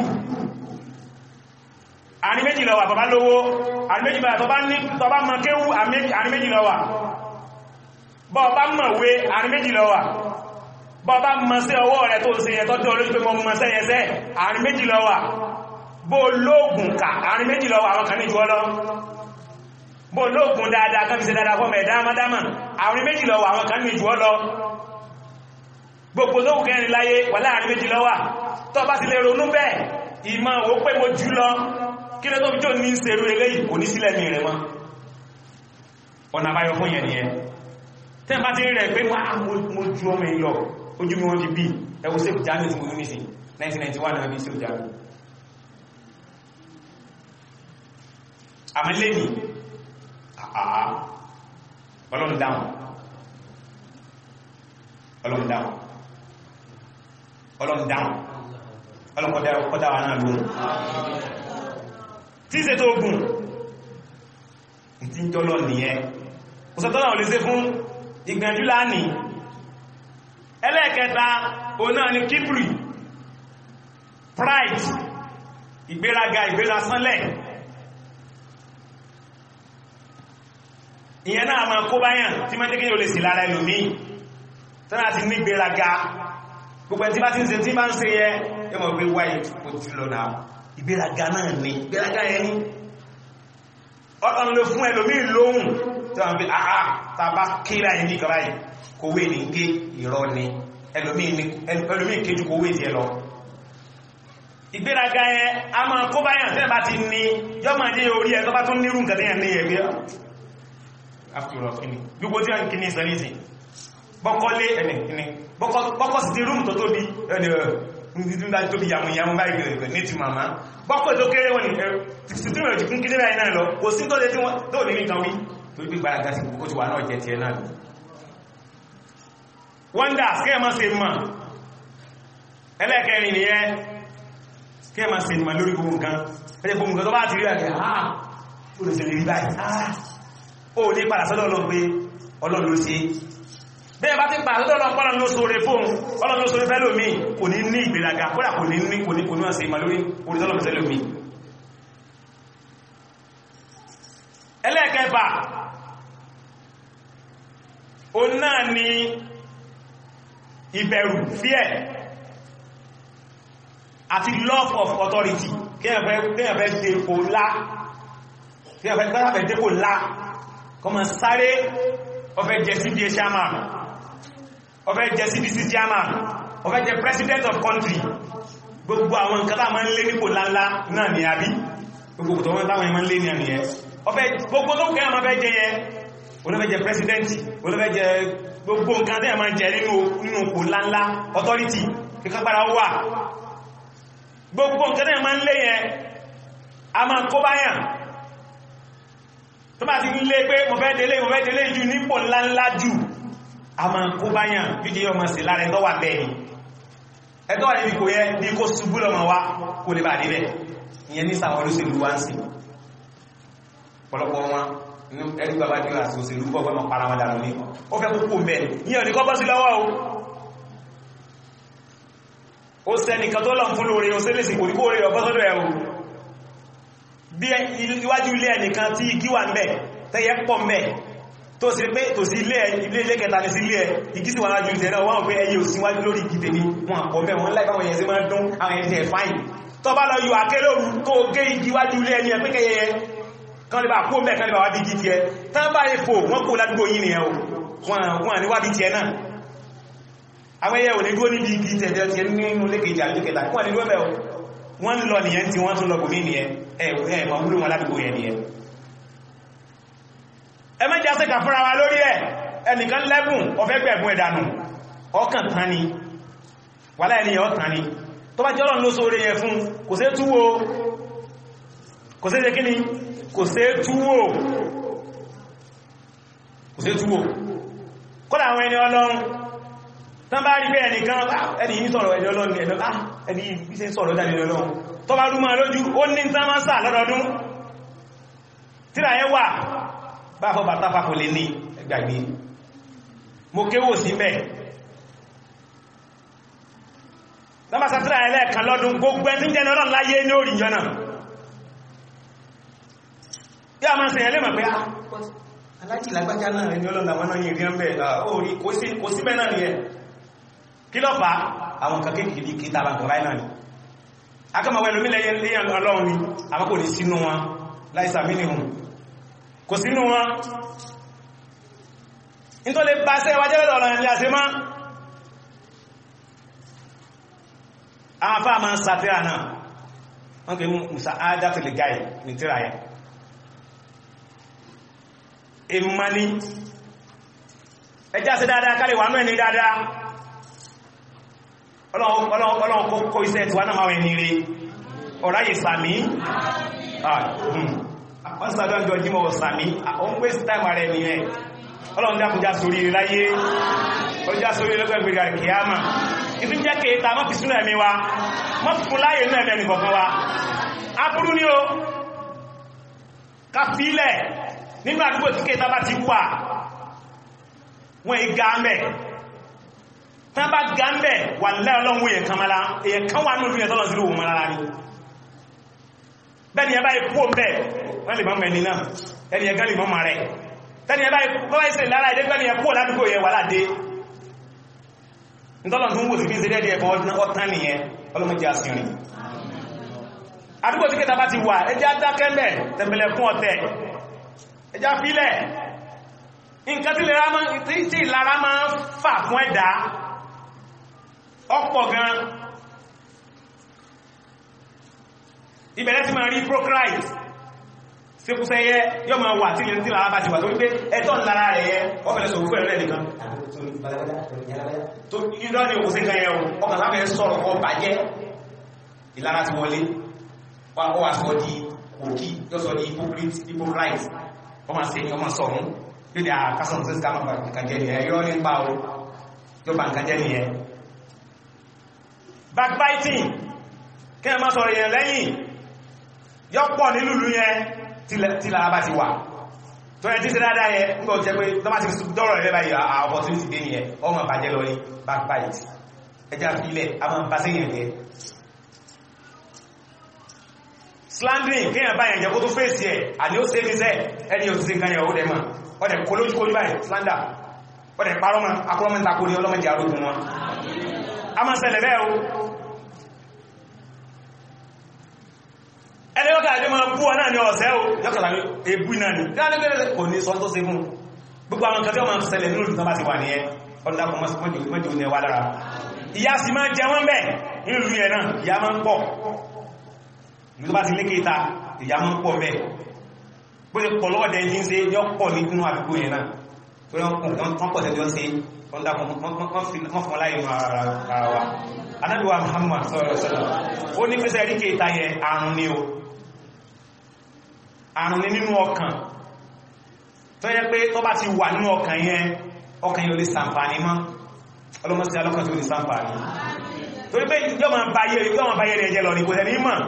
àrí méjì lọ wà bàbá lówó àrí méjì bàbá tọba ní tọba mọ kéwú àrí méjì lọ wà bọ́ bá mọ̀ wé àrí méjì lọ wà bọ́bá mọ́sẹ́ ọwọ́ rẹ̀ tó ṣe yẹn tọ́jú olójú pé mọ́ mọ́sẹ́ yẹsẹ́ àárín méjì ló wà bó lóògùn ká àárín méjì ló wà àwọn kan ní jù ọ lọ bó lóògùn dáadáa kan fi ṣe dáadáa fọ́mọ̀ ẹ̀dá amádámà àárín méjì ló wà àwọn kan ní jù ọ lọ gbogbo lóògùn kẹrin láyé wà láàrin méjì ló wà tó bá ti lè ronú bẹ́ẹ̀ ìmọ̀ ò pé mo jù lọ kí ló tó fi jò ní ṣerú eléyìí kò ní sílẹ̀ mi rẹ̀ mọ́ ọ̀nà àbáyọ fún yẹn nìyẹn tẹ́ bá ti rí rẹ̀ pé mo ju ọmọ ìlọ ojú mi wọ́n fi bí ẹwọ sí ìjánu tí mo ní sí 1991 náà bí sí ìjánu àmì lè ní àà ọlọ́run dáhùn ọlọ́run dáhùn ọlọ́run dáhùn ọlọ́run kọ́dá wa náà lóhun tí ìṣẹ́ tó ogun ìtí ń tọ́lọ nìyẹn òsàtọ́lá ò lè ṣe fún ìgbìyànjú láàní ẹlẹ́ẹ̀kẹta o náà ni kíbrì pride ìgbéraga ìgbéra sánlẹ̀ ìyẹn náà ma kó báyàn tí máa jẹ́kí yóò lè sí lára ẹlòmí tánà ti ní ìgbéraga gbogbo tí bá ti ń ṣe tí bá ń ṣe yẹ yẹ mọ̀ pé wáyé kò tí lọ náà ìgbéraga náà ni ìgbéraga yẹn ni ọ̀tọ̀ lè fún ẹlòmí lóhùn tí wọ́n fi àá tàbá kíra ẹni kọ̀rá yìí kò wé ní gé ìrọ́ ni ẹlòmí kéjú kò wé tí ẹ lọ ìgbéraga ẹ a máa kó báyàn tẹ́ bá ti ní yọ́ máa jẹ́ orí ẹ tó bá tún nírù nǹkan tẹ́yàn ní ẹgbẹ́ afterall kíni gbogbo tí a ń kíní ìsẹ́lẹ̀sì bọ́kọ́lé ẹni kíní bọ́kọ́ sí ti rúùmù tó tóbi ẹni ẹ̀ tóbi yàmùyàmù báyìí ní ti màmá bọ́kọ́ tó kéré wọn ni sítúrò ti kún kíní báyìí náà lọ kò sí tó lé tí wọ́n tó ní nǹkan wí tó gbé gbára sí ó ti wà náà jẹ tiẹ̀ náà wọ́ndà kẹ́ẹ̀ máa ṣe mọ̀ ẹlẹ́kẹrin nìyẹn kẹ́ẹ̀ máa ṣe mọ̀ lórí gbogbo nǹkan ẹjẹ́ gbogbo nǹkan tó bá ti rí àkẹ́ àà ó lè ṣe lè rí báyìí àà ó ní padà sọ́dọ̀ Ọlọ́run pé Ọlọ́run ló ṣe bẹ́ẹ̀ bá ti padà sọ́dọ̀ Ọlọ́run pọ́lọ́run ló sóre fóun Ọlọ́run ló sóre fẹ́lò mi kò ní ní ìgbéraga kódà kò ní ní kò ní kò ní wọ́n ṣe mọ̀ lórí orí tọ́lọ́run fẹ́lò mi ẹlẹ́ẹ̀kẹfà ó náà ni ìbẹ̀rù fear àti love of authority kíyànfẹ́ dé kò lá kíyànfẹ́ gbáyàfẹ́ dé kò lá kọmọ sáré ọfẹ́ jẹ cba chairman ọfẹ́ jẹ cdc chairman ọfẹ́ jẹ president of country gbogbo àwọn nǹkan tá ma ń lé nípò láńlá náà ni àbí gbogbo tó wọ́n táwọn ẹmọ ń lé ní àmì ẹ ọfẹ́ gbogbo tó kẹ́ àmà fẹ́ jẹ yẹ olófẹ́ jẹ president olófẹ́ jẹ gbogbo nǹkan tẹ́ ma jẹ nínú kò láńlá authority kíkápára wà gbogbo nǹkan tẹ́ ma ń lé yẹn a ma kó báyàn tó bá ti ń lé pé mo fẹ́ délé mo fẹ́ délé jù nípò ńláńlá jù a ma kó báyàn jíjẹ yọ ma sí lára ẹ̀tọ́ wà bẹ́ẹ̀ ni ẹ̀tọ́ wà níbi kò yẹ bí kó ṣubú lọ́mọ wá kó lè bà níbẹ̀ ìyẹn ní sàwọn olóṣèlú wá ń sìn pọ̀lọpọ̀ wọn ẹni bàbá jù àti òṣèlú pọ̀ gbọ́nà para wọn dànù ní ó fẹ́ kókó mẹ́ ní ọ̀ní kọ́ bọ́ sí lọ́wọ́ o ó sẹ́nìkan tó lọ fún lórí òṣèlèsì kò ní kó rí ọgbọ́ sọ́dọ̀ ẹ̀ o bí iwájú ilé ẹnìkan tí igi wà ńbẹ̀ tẹ́yẹ pọ̀ ńbẹ̀ tó sì pé tó sí ilé ilé kẹta ní sí ilé ẹ igi sì wà lájú ìtẹ̀ náà wọ́n pé ẹyẹ òsíwájú lórí igi tèmi wọn àpọ̀ bẹ́ wọn láì báwọn yẹn sí máa dún àwọn yẹn tẹ̀ fáìn tó bá lọ yọ akélòrú tó gé igi wájú ilé ẹni ẹ pé kẹyẹ kan lè bá kó mẹ́ kan lè bá wá bí jí ti ẹ tán bá lè fò wọ́n kó ládúgbò yìí nìyẹn o wọ́n ní wá bí ti ẹ náà àwọn ẹyẹ ò ní dúó níbi igi tẹ̀tẹ̀ ti nínú lékejì àlejò kẹta wọ́n ní dúó mẹ́ o wọ́n lọ nìyẹn tí wọ́n tún lọ bòmí nìyẹn ẹ̀ mọ̀ wúlò wọn ládúgbò yẹn nìyẹn ẹ mẹ́jẹ́ àṣẹ́kà fúnra wa lórí ẹ̀ ẹnìkan lẹ́bùn ọ̀fẹ́ gbẹ̀bùn ẹ̀dànù ọkàn tán ni wà láì níyàn ọ̀tàn ni tó bá jẹ́ ọlọ́run ló sóre yẹn fún kò sí túwó kò sí kí ni kò sí túwó kò sí túwó kọ́lá àwọn ẹni ọlọ́run tán bá rí pé ẹnìkan ẹni yìí sọ̀rọ̀ ẹni ọlọ́run ẹni yìí sí sọ̀rọ̀ ẹni ọlọ́run tó bá rú máa lójú ó ní tán máa sà lọ́dọọdún tíra yẹn wà bá fọ́ bàtà fàkò lè ní ẹgbàgbé mo kéwò sí mẹ́ lọ́bá sátírà ẹlẹ́ẹ̀kan lọ́dún gbogbo ẹni jẹ́ náà láyé ní orí ìjọ náà yá máa sẹ̀yẹ̀ lè mọ̀ pé alájì lágbájá náà ẹni ọlọ́nà wọn náà yìí rí ọ́n bẹ̀ orí kò sí bẹ́ náà nìyẹn kí ló fà àwọn kan kéèkìrí kí tàbà kan ráì náà ni akọ́mọ̀wẹ́ lómi lẹ́yìn léyàn ọlọ́run ni àwọn kò ní sínú wọn láìsà mínihùn kò sínú wọn nítorí bá sẹ́ wájẹ́ lọ́dọ̀ ọ̀rọ̀ ẹ̀lẹ́ àṣẹ máa àwọn afá máa ń sàtíra náà wọ́n kì í musa ádáfẹ́lẹ̀ gáì ní tíra yẹ ìmání ẹjá sí dáadáa kálẹ̀ wà náà ní dáadáa ọlọ́run kó iṣẹ́ tí wà náà máa wẹ̀ ní rí ọ̀ráyè sàmí wọ́n sàdọ́ ìjọ jímọ̀ sàmí àwọn ń pèsè táìmà rẹ̀ nìyẹn ọlọ́run dákùnjá sórí láyé ọjá sórí lọ́gbẹ̀ gbẹ̀rẹ̀ kìíyàmà ìtún jẹ́ kẹta mọ́ fi súnà ẹ̀mí wa mọ́ fún láyé náà ẹ̀mí kọ̀kan wa aburú ní o ká fílẹ̀ nínú àdúgbò tí kẹta bá ti wà wọ́n ì gáàmẹ̀ tán bá gáàmẹ̀ wà lẹ́ ọlọ́run èèyàn kan mara èèyàn kan wà ní olúyẹ̀ tọ́lọ̀ sí lóhun mara ní bẹ́ni ẹ bá ikú ọmọ wọ́n lè mọ́ mẹ́ni náà ẹni ẹgá lè mọ́ mọ́ rẹ̀ tẹ́ni ẹ bá ikú ìsẹ̀ lára ẹdẹ́ gbẹ́ni ẹkú ládùúgbò yẹ wà láde nítọ́lọ̀ tó ń wò sí bí ìsẹ́dẹ́ ẹ̀kọ́ ọ̀tán nìyẹn ọlọ́mọdé àsìnrìn àdúgbò tí kẹta bá ti wà ẹjá dákẹ́mẹ̀ tẹ̀mẹ̀lẹ̀ fún ọ̀tẹ̀ ẹjá fílẹ̀ nǹkan tí ìlara máa ń fà fún ẹ̀dá ọ̀pọ̀ gan ìbẹ̀rẹ̀ tí máa rí prochrite síkúsẹ́yẹ yọ máa wà tí lè tí lára bá ti wà tó wípé ẹ̀tọ́ lára rẹ̀ yẹ ọ̀fẹ́lẹ̀ sọ̀rọ̀ fún ẹ̀rẹ́ nìkan tó ìdọ́ ni òkú sí kan yẹ ọkàn lábẹ́ sọ̀rọ̀ ọ bàjẹ́ ìlara ti wọlé ó wà sọ di òkí yọ sọ di hypocrite ọmọ sí ọmọ sọ̀rún yóò di àkásọ̀ sí ká máa nǹkan jẹ́ nìyẹn yọ́ nípa o yóò bá nǹkan jẹ́ nìyẹn backbiting kí ẹ má sọ̀rọ̀ yẹn lẹ́yìn yọ́pọ̀ nílùú yẹn tí lára bá ti wà tó yẹ tí sí dáadáa yẹ nígbà jẹ́ pé tó bá ti dọ́rọ̀ rẹ̀ báyìí àwọn opportunity dé nìyẹn ọmọ bàjẹ́ lọ ní backbite ẹjá fílẹ̀ àwọn bá sí yẹn yẹ slandering kí yẹn báyẹn jẹ́ kó tó fèsì ẹ̀ àní ó sẹ́fí sẹ́ ẹni ò ti sí nǹkan yẹn ó dẹ̀ mọ̀ ó dẹ̀ kó lójú kó ní báyìí slander ó dẹ̀ parọ́ mọ́ akọ́lọ́mọ́ta kó ní ọlọ́mọdé arógun wọn a máa ṣẹlẹ̀ bẹ́ẹ̀ o ẹni yọ́kà àjọ máa bú ọ náà ní ọ̀sẹ́ o yọ́kàlá ní ebú náà ní tí a ní bẹ́rẹ̀ kò ní sọ tó ṣe mú gbogbo àwọn kẹfẹ́ ọmọ ṣẹlẹ̀ nínú ìlú tó bá ti wà nìyẹn ọdúnlápọ̀ mọ́jú ní ẹwà lára ìyá sì máa jẹ wọ́n bẹ́ẹ̀ nínú ìlú yẹn náà ìyá máa ń pọ̀ ìlú tó bá ti lékè ta ìyá máa ń pọ̀ bẹ́ẹ̀ bó ṣe pọ̀ lọ́wọ́ dẹ́yìn ṣe yọ pọ̀ nínú àdúgbò yẹn náà tó yọ wọ́n pọ̀ tẹ́jọ́ ṣe wọ́n fún láyé ara wa anábíwá Muhammad sọ́rọ̀ sọ́rọ̀ ó ní pẹ́sẹ̀ rí kéta yẹ àrùn ni o àrùn ní nínú ọkàn tó yẹ pé tó bá ti wà nínú ọkàn yẹn ọkàn yóò lè sàǹfàní mọ́ ọlọ́mọsí alọ́kàn tó lè sàǹfàní torí pé yọ́ ma báyé rẹ̀ jẹ́ lọ ní kò tẹ́ ní mọ̀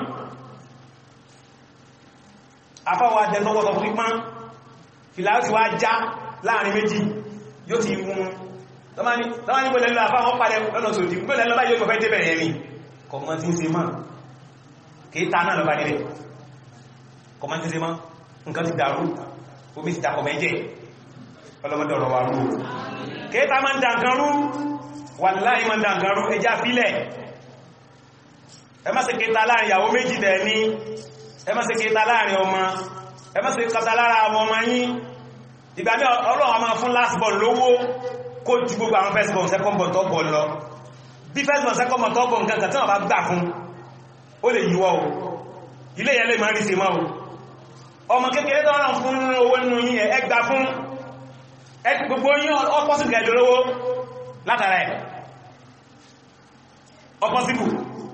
afọ́wà jẹ́ tọ́wọ́tọ̀ fún pípán fìlà ti wá já láàrin méjì yóò ti mú tọ́mání gbọ́lẹ̀ lọ àfáwọn padà lọ́nà sòdì gbọ́lẹ̀ lọ́bá yóò fẹ́ débẹ̀rẹ̀ ẹ̀mí kọ̀mọ́ tí ń ṣe máa kìí ta náà lọ́bá nílẹ̀ kọ̀mọ́ tí ń ṣe máa nǹkan ti dàrú omi ti dàkọ̀ mẹ́jẹ̀ ọlọ́mọdọ̀rọ̀ wà rú kìí ta máa ń dànkan rú wàláhì máa ń dànkan rú ẹjá fílẹ̀ ẹ má ṣe kìíta láàrin ìyàwó méjì dẹ̀ ní ẹ má ṣe kìíta láàrin ọmọ ẹ má ṣe kìíta lára àwọn ọmọ yín ìgbà ní ọlọ́run a máa fún last ball lówó kó ju gbogbo àwọn first born second born third born lọ bí first born second born third born nǹkan kan tí wọ́n bá gbà fún ó lè yíwọ́ o ilé yẹn lè máa rí sí mọ́ o ọmọ kékeré tó rán fún owó nínú yí ẹ gbà fún gbogbo yí ọpọ́sìbù gẹ̀ẹ́dẹ̀ lówó látara ẹ̀ ọpọ́sìbù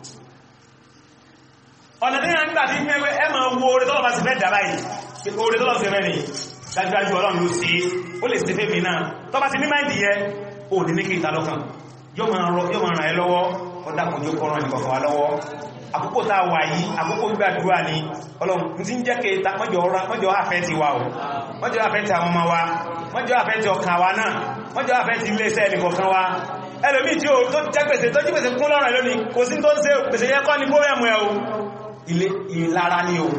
ọ̀nà tí yẹn nígbà tí mẹ́wẹ́ ẹ máa wo orí tọ́lọ̀ bá sì fẹ́ dà báyìí orí tọ́lọ̀ sí mẹ́rin dájúdájú ọlọ́run ló sí ó lè sí fẹ́mi náà tó bá ti ní máìdì yẹ ó ní ní kí ìta lọ́kàn yóò máa ràn ẹ́ lọ́wọ́ ọdákùn yóò kọ́rọ̀ nìkan wà lọ́wọ́ àkókò tá a wà yìí àkókò gbàdúrà ní ọlọ́run tí ń jẹ́ kí ìta mọ́jọ́ àfẹ́ ti wà o mọ́jọ́ àfẹ́ ti àwọn ọmọ wa mọ́jọ́ àfẹ́ ti ọkàn wa náà mọ́jọ́ àfẹ́ ti iléeṣẹ́ ẹnìkọ̀ọ̀kan wa ẹlòmí tí ó tó jẹ́ gbèsè tó jí gbèsè kún lọ́rọ̀ lónìí kò sí tó ń ṣe gbèsè yẹ kọ́ ní bóyẹ̀mù ẹ̀ o ilé ìlara ni o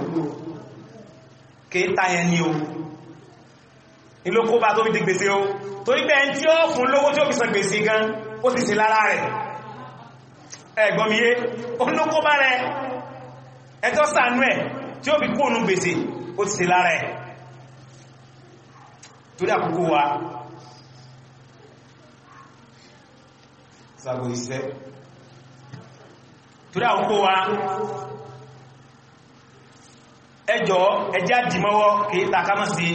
kéta yẹn ni o ìlókó bá tó fi di gbèsè o torí pé ẹni tí ó fún lówó tí ó fi san gbèsè gan ó ti ṣe lára rẹ̀ ẹgbọ́mìyé olókó bá rẹ ẹjọ́ sànú ẹ̀ tí ó fi kóònù gbèsè ó ti ṣe lára ẹ̀ torí àkókò wa sàbò ìṣẹ́ torí àkókò wa ẹjọ́ ẹjá dìmọ́wọ́ kìí takámọ́ sí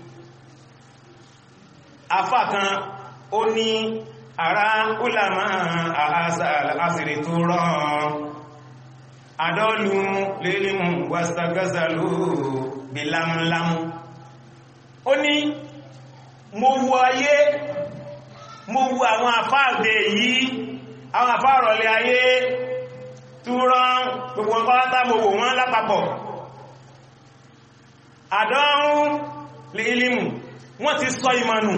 afá kan ó ní ara ulama àásìrì tó rán adọ́lù lélímù wàsàgásàlú bí lámúlámú ó ní mo wo ayé mo wo àwọn àfáàdé yìí àwọn àfáàrọ̀lẹ̀ ayé tó rán gbogbo wọn kọ́látà mo wò wọ́n lápapọ̀ àdọ́rùn lélímù wọ́n ti sọ ìmọ̀nù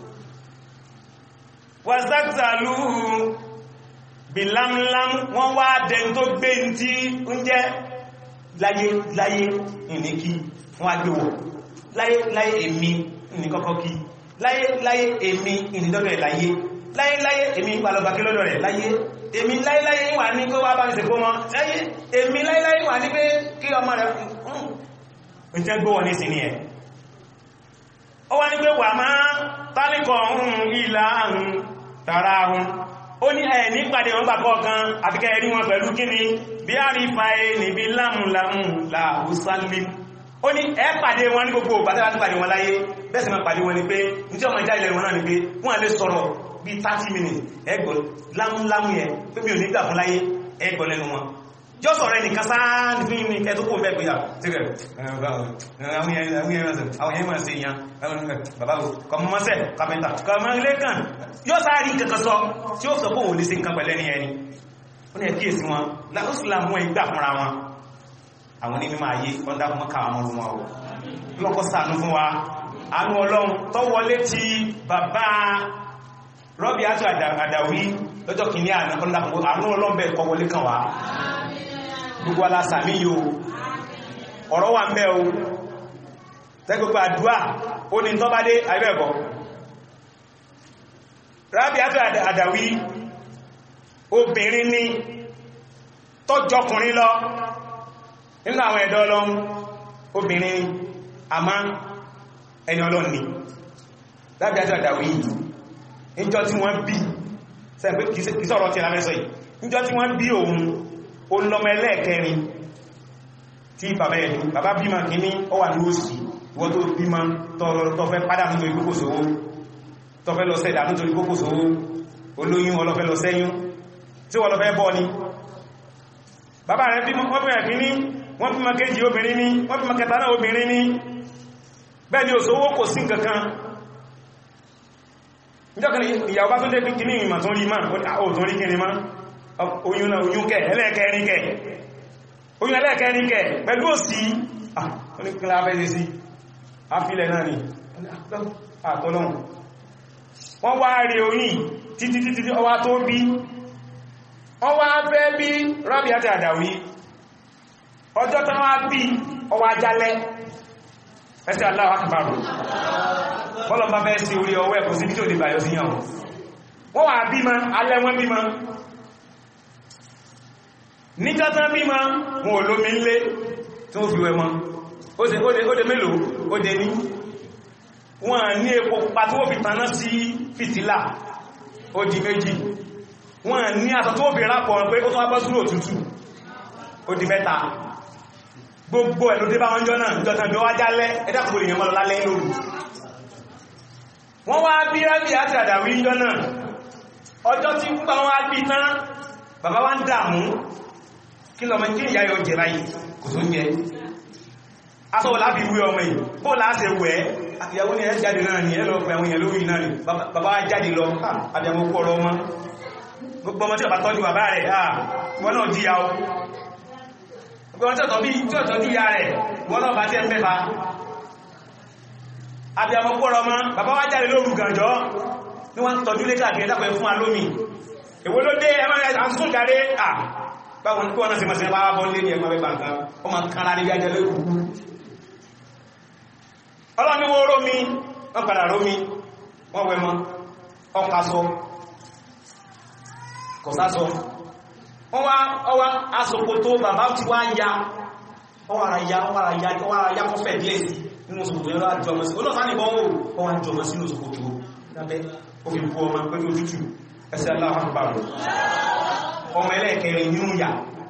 wàzàgzàlú bìlámlám wọ́n wá dẹni tó gbé tí ń jẹ́ láyé láyé ìníkí fún agbéwọ̀ láyé láyé èmi ìní kọ́kọ́ kí láyé láyé èmi ìnídọ́dọ̀ ẹ̀ láyé láyé láyé èmi palọba kí lọ́dọ̀ rẹ̀ láyé èmi láyé láyé wà ní kó wá bá mi sèkó mọ́ láyé èmi láyé láyé wà ní pé kí ọmọ rẹ̀ ń jẹ́ gbówọ̀ ní sí ni ẹ̀ ó wá ní pé wà máa tálíkọ̀ ọ̀hún ìlà àrùn tààrà ahun ó ní ẹ̀ nípàdé wọn gbàgbọ́ kan àfikẹ́ ẹ̀rí wọn pẹ̀lú kíni bí a rí fa ẹ níbi lámùlámù làhùsálìm ó ní ẹ pàdé wọn ní gbogbo ògbà tẹ́lá ti pàdé wọn láyé bẹ́ẹ̀ sì máa pàdé wọn ni pé ní tí ọmọ ìjà ilẹ̀ wọn náà ni pé wọ́n lè sọ̀rọ̀ bí 30 minutes ẹgbọ̀ lámùlámù yẹn pé mi ò ní gbà fún láyé ẹgbọ̀ lẹ́nu wọn yóò sọ̀rọ̀ ẹnìkan sáà ní fún ní ẹ̀tọ́kùn bẹ́ẹ̀ pé àwọn yẹn máa ṣe ìyàn bàbá kọmọmọ́sẹ̀ kàmẹ́ta kọmọ ilé kan yóò sáà rí kankan sọ tí ó sọ pé òun lè ṣe nǹkan pẹ̀lẹ́ ní ẹni ó ní ẹ̀kíyèsí wọn láàrúsùlá mú ìgbà fúnra wọn àwọn ní mímọ̀ ayé wọ́n dákun mọ́ káwọn ọmọ wọn lọ́kọ́ ṣàánú fún wa àánú ọlọ́run tó wọlé ti bàbá rọ́bì àti àdàwí lọ́jọ́ kìíní àná àánú ọlọ́run bẹ́ẹ̀ kọ́ wọlé kan wá gbogbo alásàmí yóò ọ̀rọ̀ wà mẹ́ o tẹ́gbogbo àdúà ó ní tọ́ bá dé àìbẹ̀ẹ̀kọ́ rábí àti àdàwí obìnrin ní tọ́jọkùnrin lọ nínú àwọn ẹ̀dọ́ ọlọ́run obìnrin àmá ẹni ọlọ́run ni rábí àti àdàwí níjọ́ tí wọ́n bí sẹ́gbẹ́ kìí sọ̀rọ̀ tí a mẹ́sọ̀ yìí níjọ́ tí wọ́n bí òun olọ́mọ ẹlẹ́ẹ̀kẹrin tí bàbá ẹ̀dù bàbá bímọ kìíní ó wà ní òsì ìwọ́n tó bímọ tọ́fẹ́ padà nítorí kókòsòwò tọ́fẹ́ lọ sẹ́dà nítorí kókòsòwò olóyún ọlọ́fẹ́ lọ sẹ́yún tí wọ́n lọ́fẹ́ bọ́ ni bàbá rẹ̀ bímọ wọ́n bímọ kìíní wọ́n bímọ kéjì obìnrin ní wọ́n bímọ kẹta náà obìnrin ní bẹ́ẹ̀ ni òṣòwò kò sí nǹkankan níjọ́kìí ìyàwó bá tó dé kìíní ìmọ̀ tó rí máa ó tó rí kìíní máa oyún náà oyún kẹ ẹlẹ́ẹ̀kẹrin kẹ oyún ẹlẹ́ẹ̀kẹrin kẹ pẹ̀lú òsì oníkílá abẹ́lé sí afílẹ̀ náà ni àtọ́lọ́hun wọ́n wá rí oyún títí títí ọwá tó bí wọ́n wá fẹ́ bí rábí àti àdàwí ọjọ́ tán wá bí ọwá jálẹ́ ẹsẹ̀ Allahu Akbar bọ́lọ̀ bá fẹ́ sí orí ọwọ́ ẹ̀kọ́ sí bí tí ò lè bàyọ̀ sí yàn wọ́n wà bímọ alẹ́ wọ́n bímọ níjọ́tán bímọ wọn ò lómi nlé tí ó fi wẹ mọ́ ó dé mélòó ó dé ní wọ́n ní epo pupa tí ó fi taná sí fìtílà ó di méjì wọ́n ní aṣọ tí ó fi rápọ̀ pé ó tún wá bọ́ sínú òtútù ó di mẹ́ta gbogbo ẹ̀ ló dé bá wọn jọ náà jọtàn bí ó wá jálẹ́ ẹ̀dàkùnrin èèyàn mọ́ lọ lálẹ́ lóru wọ́n wá bí rábì àti àdàwí jọ náà ọjọ́ tí ń bá wọn á bí tán bàbá wá ń dààmú kí lọ mọ́ kí ìyá yóò jẹ báyìí kò tó ń jẹ aṣọ́wọ́ láti wé ọmọ yìí kó láàṣẹ wẹ́ ìyàwó ní ẹ jáde náà ni ẹ lọ pẹ̀ àwọn èèyàn lórí náà ni bàbá jáde lọ àbíàmó kọ́ ọ̀rọ̀ ọmọ gbogbo ọmọ tí ọba tọ́jú bàbá rẹ̀ wọ́n náà jíya o gbogbo ọmọ tí ó tọ́jú ìyá rẹ̀ wọ́n náà bá tẹ́ ń pẹ́fà àbíàmó kọ́ ọ̀rọ̀ ọmọ bàbá wá jáde lóru gànjọ́ ní wọ́n tọ́jú lé káàkiri dápẹ́ fún alómi èwo ló dé ẹmọ́ àtúntún jáde à báwọn kí wọ́n náà sí mọ̀ sí bá bọ́ lé ní ẹgbẹ́ mẹ́bà nǹkan ó ma kára ní jájẹ́ lẹ́kù ọlọ́ni wó rómi wọ́n padà rómi wọ́n wẹ mọ́ ọkà sọ kò sásọ wọ́n wá ọwá asòkòtò bàbá ti wá ya ọwọ́ ara ya ọwọ́ ara ya ọwọ́ ara ya kọfẹ́ díẹ̀ sí nínú sòkòtò yẹn lọ́wọ́ jọmọ sí olóòsá nìbọn ó ọwọ́ jọmọ sínú sòkòtò lábẹ́ ó fi bú ọmọ pẹ̀lú ojútù ẹsẹ̀ aláwọ̀ ọmọ ẹlẹ́ẹ̀kẹrin nínú yà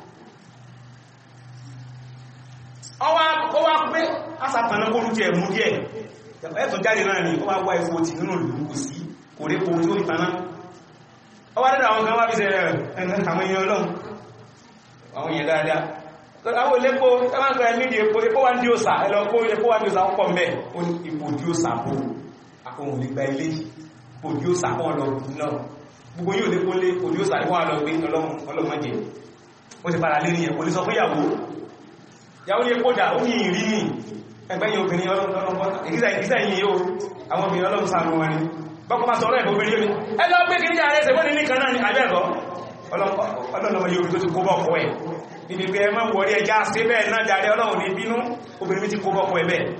ọwá pé asàtànà kó lúkẹ mú díẹ̀ ẹ̀tọ̀ jáde náà ni ó wá wá ifo ti nínú ìlú kò sí kò rí kò tí ó ìtaná ọwá dẹ́dà àwọn kan wá bí sẹ́rẹ̀ ẹ̀nà àwọn èèyàn ọlọ́run àwọn èèyàn dáadáa àwọn ilépo ẹwàǹkan ẹ̀mídìí epo epo wá ń dí òsà ẹlọ kó epo wá ń dí òsà ọkọ̀ mẹ́ ó ní ipò dí òsà bó akóhùn lè gba ilé ipò dí òsà kọ́ lọ náà gbogbo yóò lé kó lé ipò dí òsà ìwọ̀n lọ gbé ọlọ́mọdé ó ti para lé ní ẹ̀kọ́ lè sọ fún ìyàwó ìyàwó ní epo dà ó ní ìrí ní ẹgbẹ́yìn obìnrin ọlọ́run ìgbísẹ̀ yìí yóò àwọn obìnrin ọlọ́run sáà wọn ni bọ́kọ́ máa sọ̀rọ̀ ẹ̀kọ́ obìnrin yóò ní ẹlọ pé kìí jẹ́ àrẹsẹ̀ wọ́n ní nìkan náà ní àbẹ́ẹ̀kọ́ ọlọ́lọ́mọ yóò tó ti kó bọ́kọ́ ẹ̀ níbi pé ẹmọ́ wọ̀rí ẹjá sí bẹ́ẹ̀ náà jàre ọlọ́run ní bínú obìnrin ti kó bọ́kọ́ ẹ̀ bẹ́ẹ̀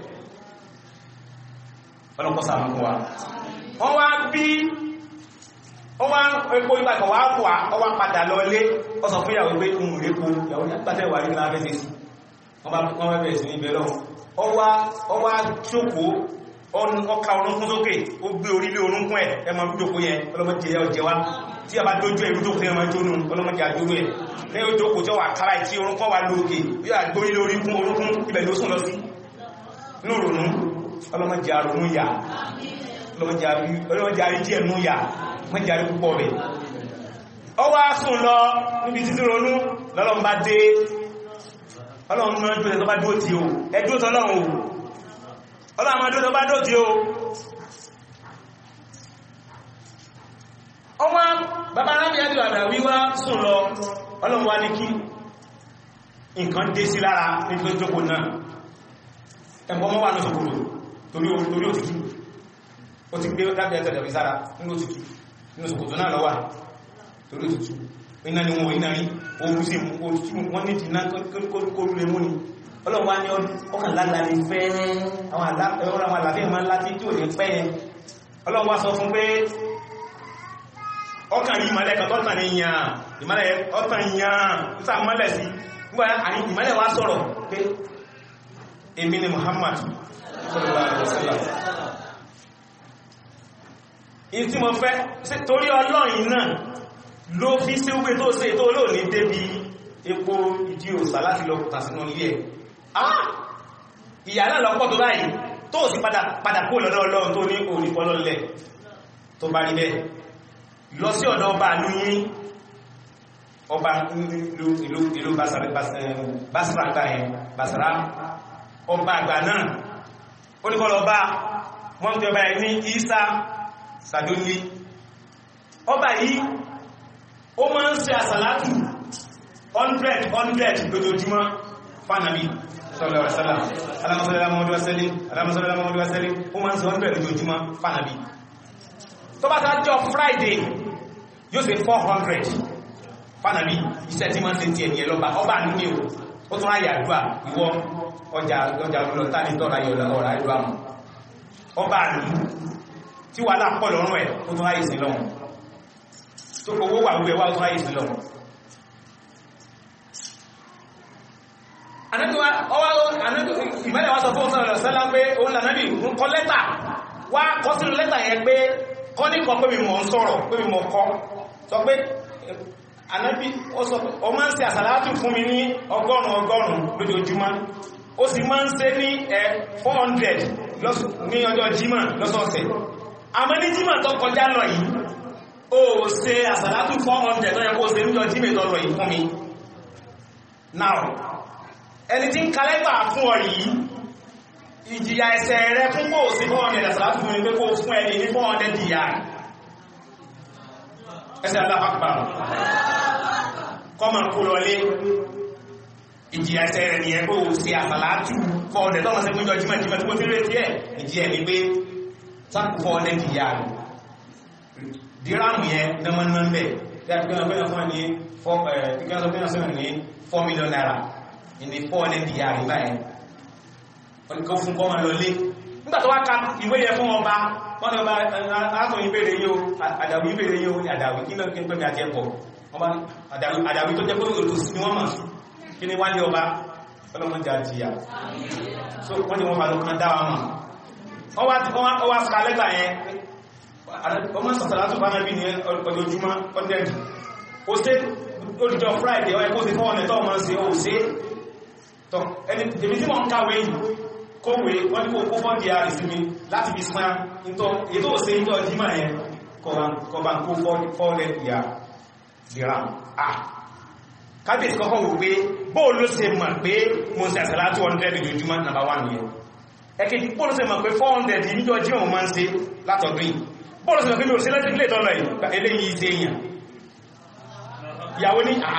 ọlọ́pọ̀ sàmù wa wọ́n wá bí ó wá epo ìgbàkọ̀ wá wà ó wá padà lọ lé ó sọ fún ìyàwó pé ń rí epo ìyàwó nígbàtẹ́ wà ní lábẹ́ sí wọ́n bá bẹ̀rẹ̀ sí ní ibẹ̀ lọ́wọ́ ó wá jókòó ọka orúnkún sókè ó gbé orílẹ̀ orúnkún ẹ̀ ẹmọ ìjókòó yẹn ọlọ́mọdé ẹ̀ ọjẹ́ wá tí a bá dójú ẹ̀ ìrújókòó yẹn máa jónú ọlọ́mọdé àjónú ẹ̀ ní ojókòó tí ó wà kára tí orúnkún wà lóòkè yóò àgbórílẹ̀ oríkún orúnkún ibẹ̀ ló sùn lọ sí inú ronú ọlọ́mọdé àrùnú yà ọlọ́mọdé àrí díẹ̀ nú yà mọ́dé àrí púpọ̀ rẹ̀ ọ wá sùn lọ níbi títí ronú lọ́lọ́mbá dé ọlọ́run náà dúró tó bá dúró tí ó ẹdúró tọ́lọ́run ò ọlọ́run máa dúró tó bá dúró tí ó ọmọ bàbá arábí àti bàbá wíwá sùn lọ ọlọ́run wá ní kí nǹkan dé sí lára ní tó jókòó náà ẹ̀bọ́n mọ́ wà ní ṣòkòrò torí òtútù ó ti gbé dábí ẹ̀tẹ̀lẹ̀ sára nínú òtútù nínú ṣòkòtò náà lọ́wà torí òtútù iná ni wọn iná rí oòrùn sí wọ́n ní ti náà kórú lè mú ni ọlọ́run wá ní ọkàn lágbà ní fẹ́ àwọn àlàfẹ́ ma láti tí ò ní pẹ́ yẹn ọlọ́run wá sọ fún pé ọkàn rí ìmọ̀lẹ̀ kan tọ́tàn ní yàn ìmọ̀lẹ̀ ọ̀tàn yàn níta mọ́lẹ̀ sí nígbà ìmọ̀lẹ̀ wá sọ̀rọ̀ pé èmi ni Muhammad sallallahu alaihi wasallam ìyí tí mo fẹ́ torí ọlọ́rin náà ló fi sí wé tó ṣe tó lóò ní débi epo ìdí òsà láti lọ kùtà sínú ilé ẹ̀ ah ìyà náà lọ́pọ̀ tó báyìí tó sì padà kó lọ́dọ̀ ọlọ́run tó ní onípọlọ́lẹ̀ tó bá rí bẹ́ẹ̀ lọ sí ọ̀dọ̀ ọba lóyìn ọba ìlú Basra àgbà ẹ̀ Basra ọba àgbà náà oníkọlọ ọba wọ́n tí ọba ẹ̀ ní Isa Sadoni ọba yìí ó máa ń ṣe àsàlátù 100 100 lójoojúmọ́ fánàbí sallallahu alaihi wasallam Allahumma salli ala Muhammad wa sallim Allahumma salli ala Muhammad wa sallim ó máa ń ṣe 100 lójoojúmọ́ fánàbí tó bá sáájọ́ Friday yóò ṣe 400 fánàbí iṣẹ́ tí máa ń ṣe ti ẹ̀yẹ lọ́ba ọba nílé o ó tún ráyà àdúrà ìwọ ọjà ọjà lọ́ta ní tọ́ra yọ ọ̀rọ̀ àdúrà mọ̀ ọba àlú tí wà lápọ̀ lọ́rùn ẹ̀ ó tún ráyè sí lọ́rùn tó kòwó wà wúwẹ́ wá ọdún ayé sí lọ ìmẹ́lẹ̀ wá sọ fún ọ̀sán ọ̀rọ̀ sẹ́lá pé òun lànàbì ń kọ lẹ́tà wá kọ sínú lẹ́tà yẹn pé kọ́ ní kan pé mi mọ̀ ń sọ̀rọ̀ pé mi mọ̀ kọ́ sọ pé ànábì ó máa ń ṣe àsàlátù fún mi ní ọgọ́rùn ọgọ́rùn lójoojúmọ́ ó sì máa ń ṣe ní ẹ 400 ní ọjọ́ jímọ̀ lọ́sọ̀ọ̀sẹ̀ àmọ́ ní jímọ̀ tó kọjá lọ yìí ó ṣe àsàlátù 400 tó yẹ kó ṣe níjọ jímọ̀ tọrọ yìí fún mi now ẹni tí ń kalẹ́gbà fún ọ yìí ìjìyà ẹ̀ṣẹ̀ rẹ fún kó sí 400 àsàlátù fún mi pé kó fún ẹni ní 400 dìyà ẹsẹ̀ alápapà kọmọ kó lọlé ìjìyà ẹ̀ṣẹ̀ rẹ̀ ni ẹgbẹ́ ò sí àsàlátù 400 tọ́mọ̀ sí fún ìjọ jímọ̀ jímọ̀ tí mo fi rẹ̀ tí ẹ̀ ìjìyà ní pé sáàkù 400 dìyà dírámù yẹn nẹ́mọ́nà mẹ́ tí a fi 4 million naira ní 400 dìyà rí báyìí wọ́n ni kó fún kọ́ ma lọ lé nígbà tó wá ka ìwé yẹ fún ọba wọ́n ni ọba arákùnrin ìbéèrè yóò àdàwí ìbéèrè yóò àdàwí kí náà kí n pẹ̀lú àjẹ́kọ̀ ọba àdàwí tó jẹ́ pé òtòsí ni wọ́n mọ̀ sí kí ni wálé ọba ọlọ́mọdé àjíyà so wọ́n ni wọ́n bá lọ́kàn dáwà mọ̀ ọwá sàlẹ́gbà yẹn ọmọ sàtàlá tó bá náà bí ní ọjọ́júmọ́ ọdẹ́dì ó sé olùjọ friday ọ̀ẹ́kó sí fọ́ ọ̀nẹ́tọ́ ọmọ sí ó sí tọ́ ẹni tèmi tí wọ́n ń kàwé yìí kówé wọ́n ní kó kó fọ́ di àrísìmí láti fi sán ìtọ́ ètò òsè ìjọ jímọ̀ yẹn kọba kó fọ́ọ̀lẹ̀ ìyà dìram ah kábíyèsí kọ́kọ́ wò pé bóò ló ṣe mọ̀ pé mo ṣe àṣàlá 200 lójúmọ́ nàbà wà nìyẹn ẹkẹ́jì bóò ló ṣe mọ̀ pé 400 níjọ jímọ̀ mo máa ń ṣe látọ̀dún yìí bóò ló ṣe mọ̀ pé mi ò ṣe lẹ́sí ilé ìtọ́lọ̀ yìí eléyìí ṣe èèyàn ìyàwó ní àá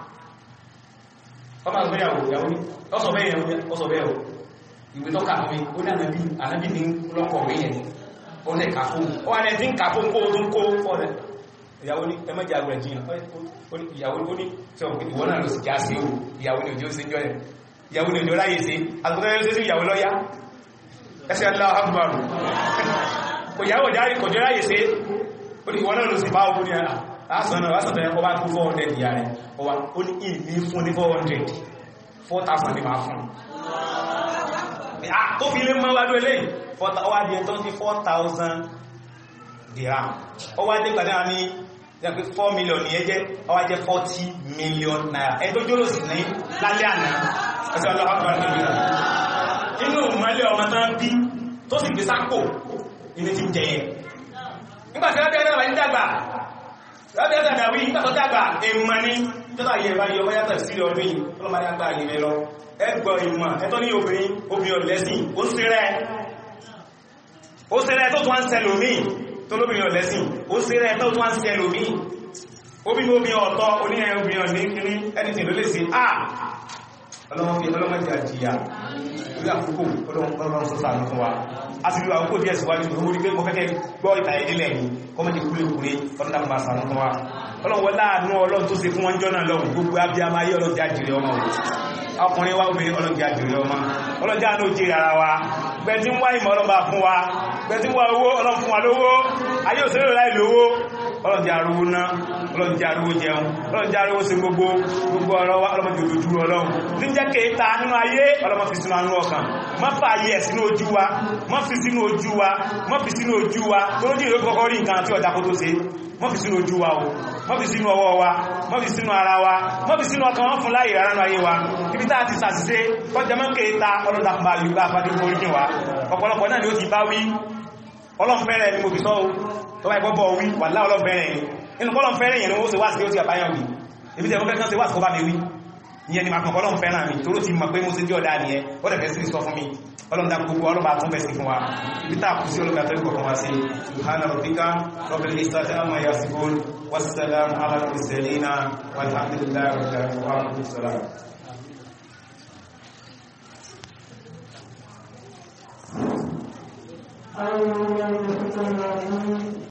ọmọ àgbéyàwó ìyàwó ní ọsọ bẹ́ẹ̀ ọsọ bẹ́ẹ̀ ìwé tó kà fún mi ó ní ànábì ànábì ní lọ́kọ̀wé yẹn ó ní kà fún ó wà ní ẹ̀tí ń kà fún kó tó ń kó fọ́rẹ̀ ìyàwó ní ẹmẹ́jà rẹ̀ jìyàn ìyàwó ó ní tí ọ̀pọ̀ ìwọ́n náà ló sì já sí o ìyàwó ní òjò sí jọ́ẹ̀ ìyàwó ní òjò ráyè sí àtúntẹ́ sí ìyàwó lọ́yá ẹsẹ̀ Allahu Akbar kò yàwó járí kò jẹ́ ráyè sí ó ní ìwọ́n náà ló sì bá ogun ní àásánà lásàtọ̀ ẹ̀kọ́ bá kú 400 ìyà rẹ̀ ọwá ó ní ìní fún ní 400 4,000 ní máa fún tó fi lé mọ́ wájú eléyìí ọwá di ẹ̀tọ́ sí 4,000 dirham ọwá dé gbàdá ní 4 million ní ẹjẹ́ ọwá jẹ́ 40 million naira ẹ̀ tó jóló sí ní lálẹ́ àná ẹ̀sẹ̀ ọlọ́pàá inú mọ́lẹ̀ ọmọ tán bí tó sì gbé sápò ilé ti jẹyẹ nígbàtí wọ́n bẹ̀rẹ̀ wà ní dàgbà wọ́n bẹ̀rẹ̀ dàgbà wí nígbàtí dàgbà èèmọ̀ ní tọ́tà yẹ bá yọ báyàtọ̀ sí ọdún yìí ọlọ́mọdé àgbà ìrìn lọ ẹgbọ́ ìmọ̀ ẹ̀tọ́ ní obìnrin obìnrin ọ̀lẹ́sìn ó sírẹ́ ó sírẹ́ tó tún wá ń sẹlòmí tó lóbìnrin ọ̀lẹ́sìn ó sírẹ́ tó tún wá ń sẹlòmí obìnrin obìnrin ọ̀tọ̀ oníyẹn obìnrin ọ̀ní kiri anything ló lè sí ah ọlọ́mọdé ọlọ́mọdé àjíyà lórí àkókò ọlọ́run sọ́sà ní fún wa a ti lọ àkókò díẹ̀ síwájú tó mórí pé mo fẹ́kẹ́ gbọ́ ìtà ìdílẹ̀ yìí kọ́mọdé kúlékúlé ọdún dàgbà sànú fún wa ọlọ́run láàánú ọlọ́run tó ṣe fún wọn jọ́nà lọ́wọ́ gbogbo abiyama ayé ọlọ́run jájìrì ọmọ ọkùnrin wa obìnrin ọlọ́run jájìrì ọmọ ọlọ́run jáàánú jèrè ara wa gbẹ̀tí ń wá ìmọ̀ ọlọ́run bá fún wa gbẹ̀tí ń wá owó ọlọ́run fún wa lówó ayé òṣèré láì lówó ọlọ́run jẹ́ arúgbó ná ọlọ́run jẹ́ arúgbó jẹun ọlọ́run jẹ́ arúgbó sí gbogbo gbogbo ọ̀rọ̀ wa ọlọ́run jẹ́ òdòdó ọlọ́run ní jẹ́ kéta nínú ayé ọlọ́run fi sínú anú ọkàn má fà ayé ẹ̀ sínú ojú wa má fi sínú ojú wa má fi sínú ojú wa tó lójú ìlú kọ́kọ́ rí nǹkan tí ọjà kó tó ṣe má fi sínú ojú wa o má fi sínú ọwọ́ wa má fi sínú ara wa má fi sínú ọkàn wọn fún láyé rárá nínú ayé wa ibi tá a ti ṣàṣìṣe kọjá mọ́ kéta ọlọ́dàkùnbà yorùbá àfàdé orí wa ọ̀pọ̀lọpọ̀ náà ni ó ti bá wí ọlọ́fẹ́rẹ̀ ni mo fi sọ́ tó bá ìgbọ́bọ̀ wí wà láà ọlọ́fẹ́rẹ̀ ni inú kọ́lọ́fẹ́rẹ̀ yẹn ni ó ṣe wá sí ó ti àbáyàn wí ibi tẹ́ ọkẹ́ kan ṣe wá sí kọ́ bá mi wí ìyẹn ni ma kàn kọ́lọ́fẹ́rẹ̀ mi tó ló ti mọ̀ pé mo ṣe jẹ́ ọ̀dá nìyẹn ó dẹ̀ fẹ́ sí sọ fún mi ọlọ́dà gbogbo ọlọ́ba tún bẹ̀ sí fún wa ibi tá kù sí ọlọ́ba tó kọ̀kan wá sí subhana rabbika rabbil izzati amma yasifun wassalamu ala mursalina walhamdulillahi rabbil alamin Thank you.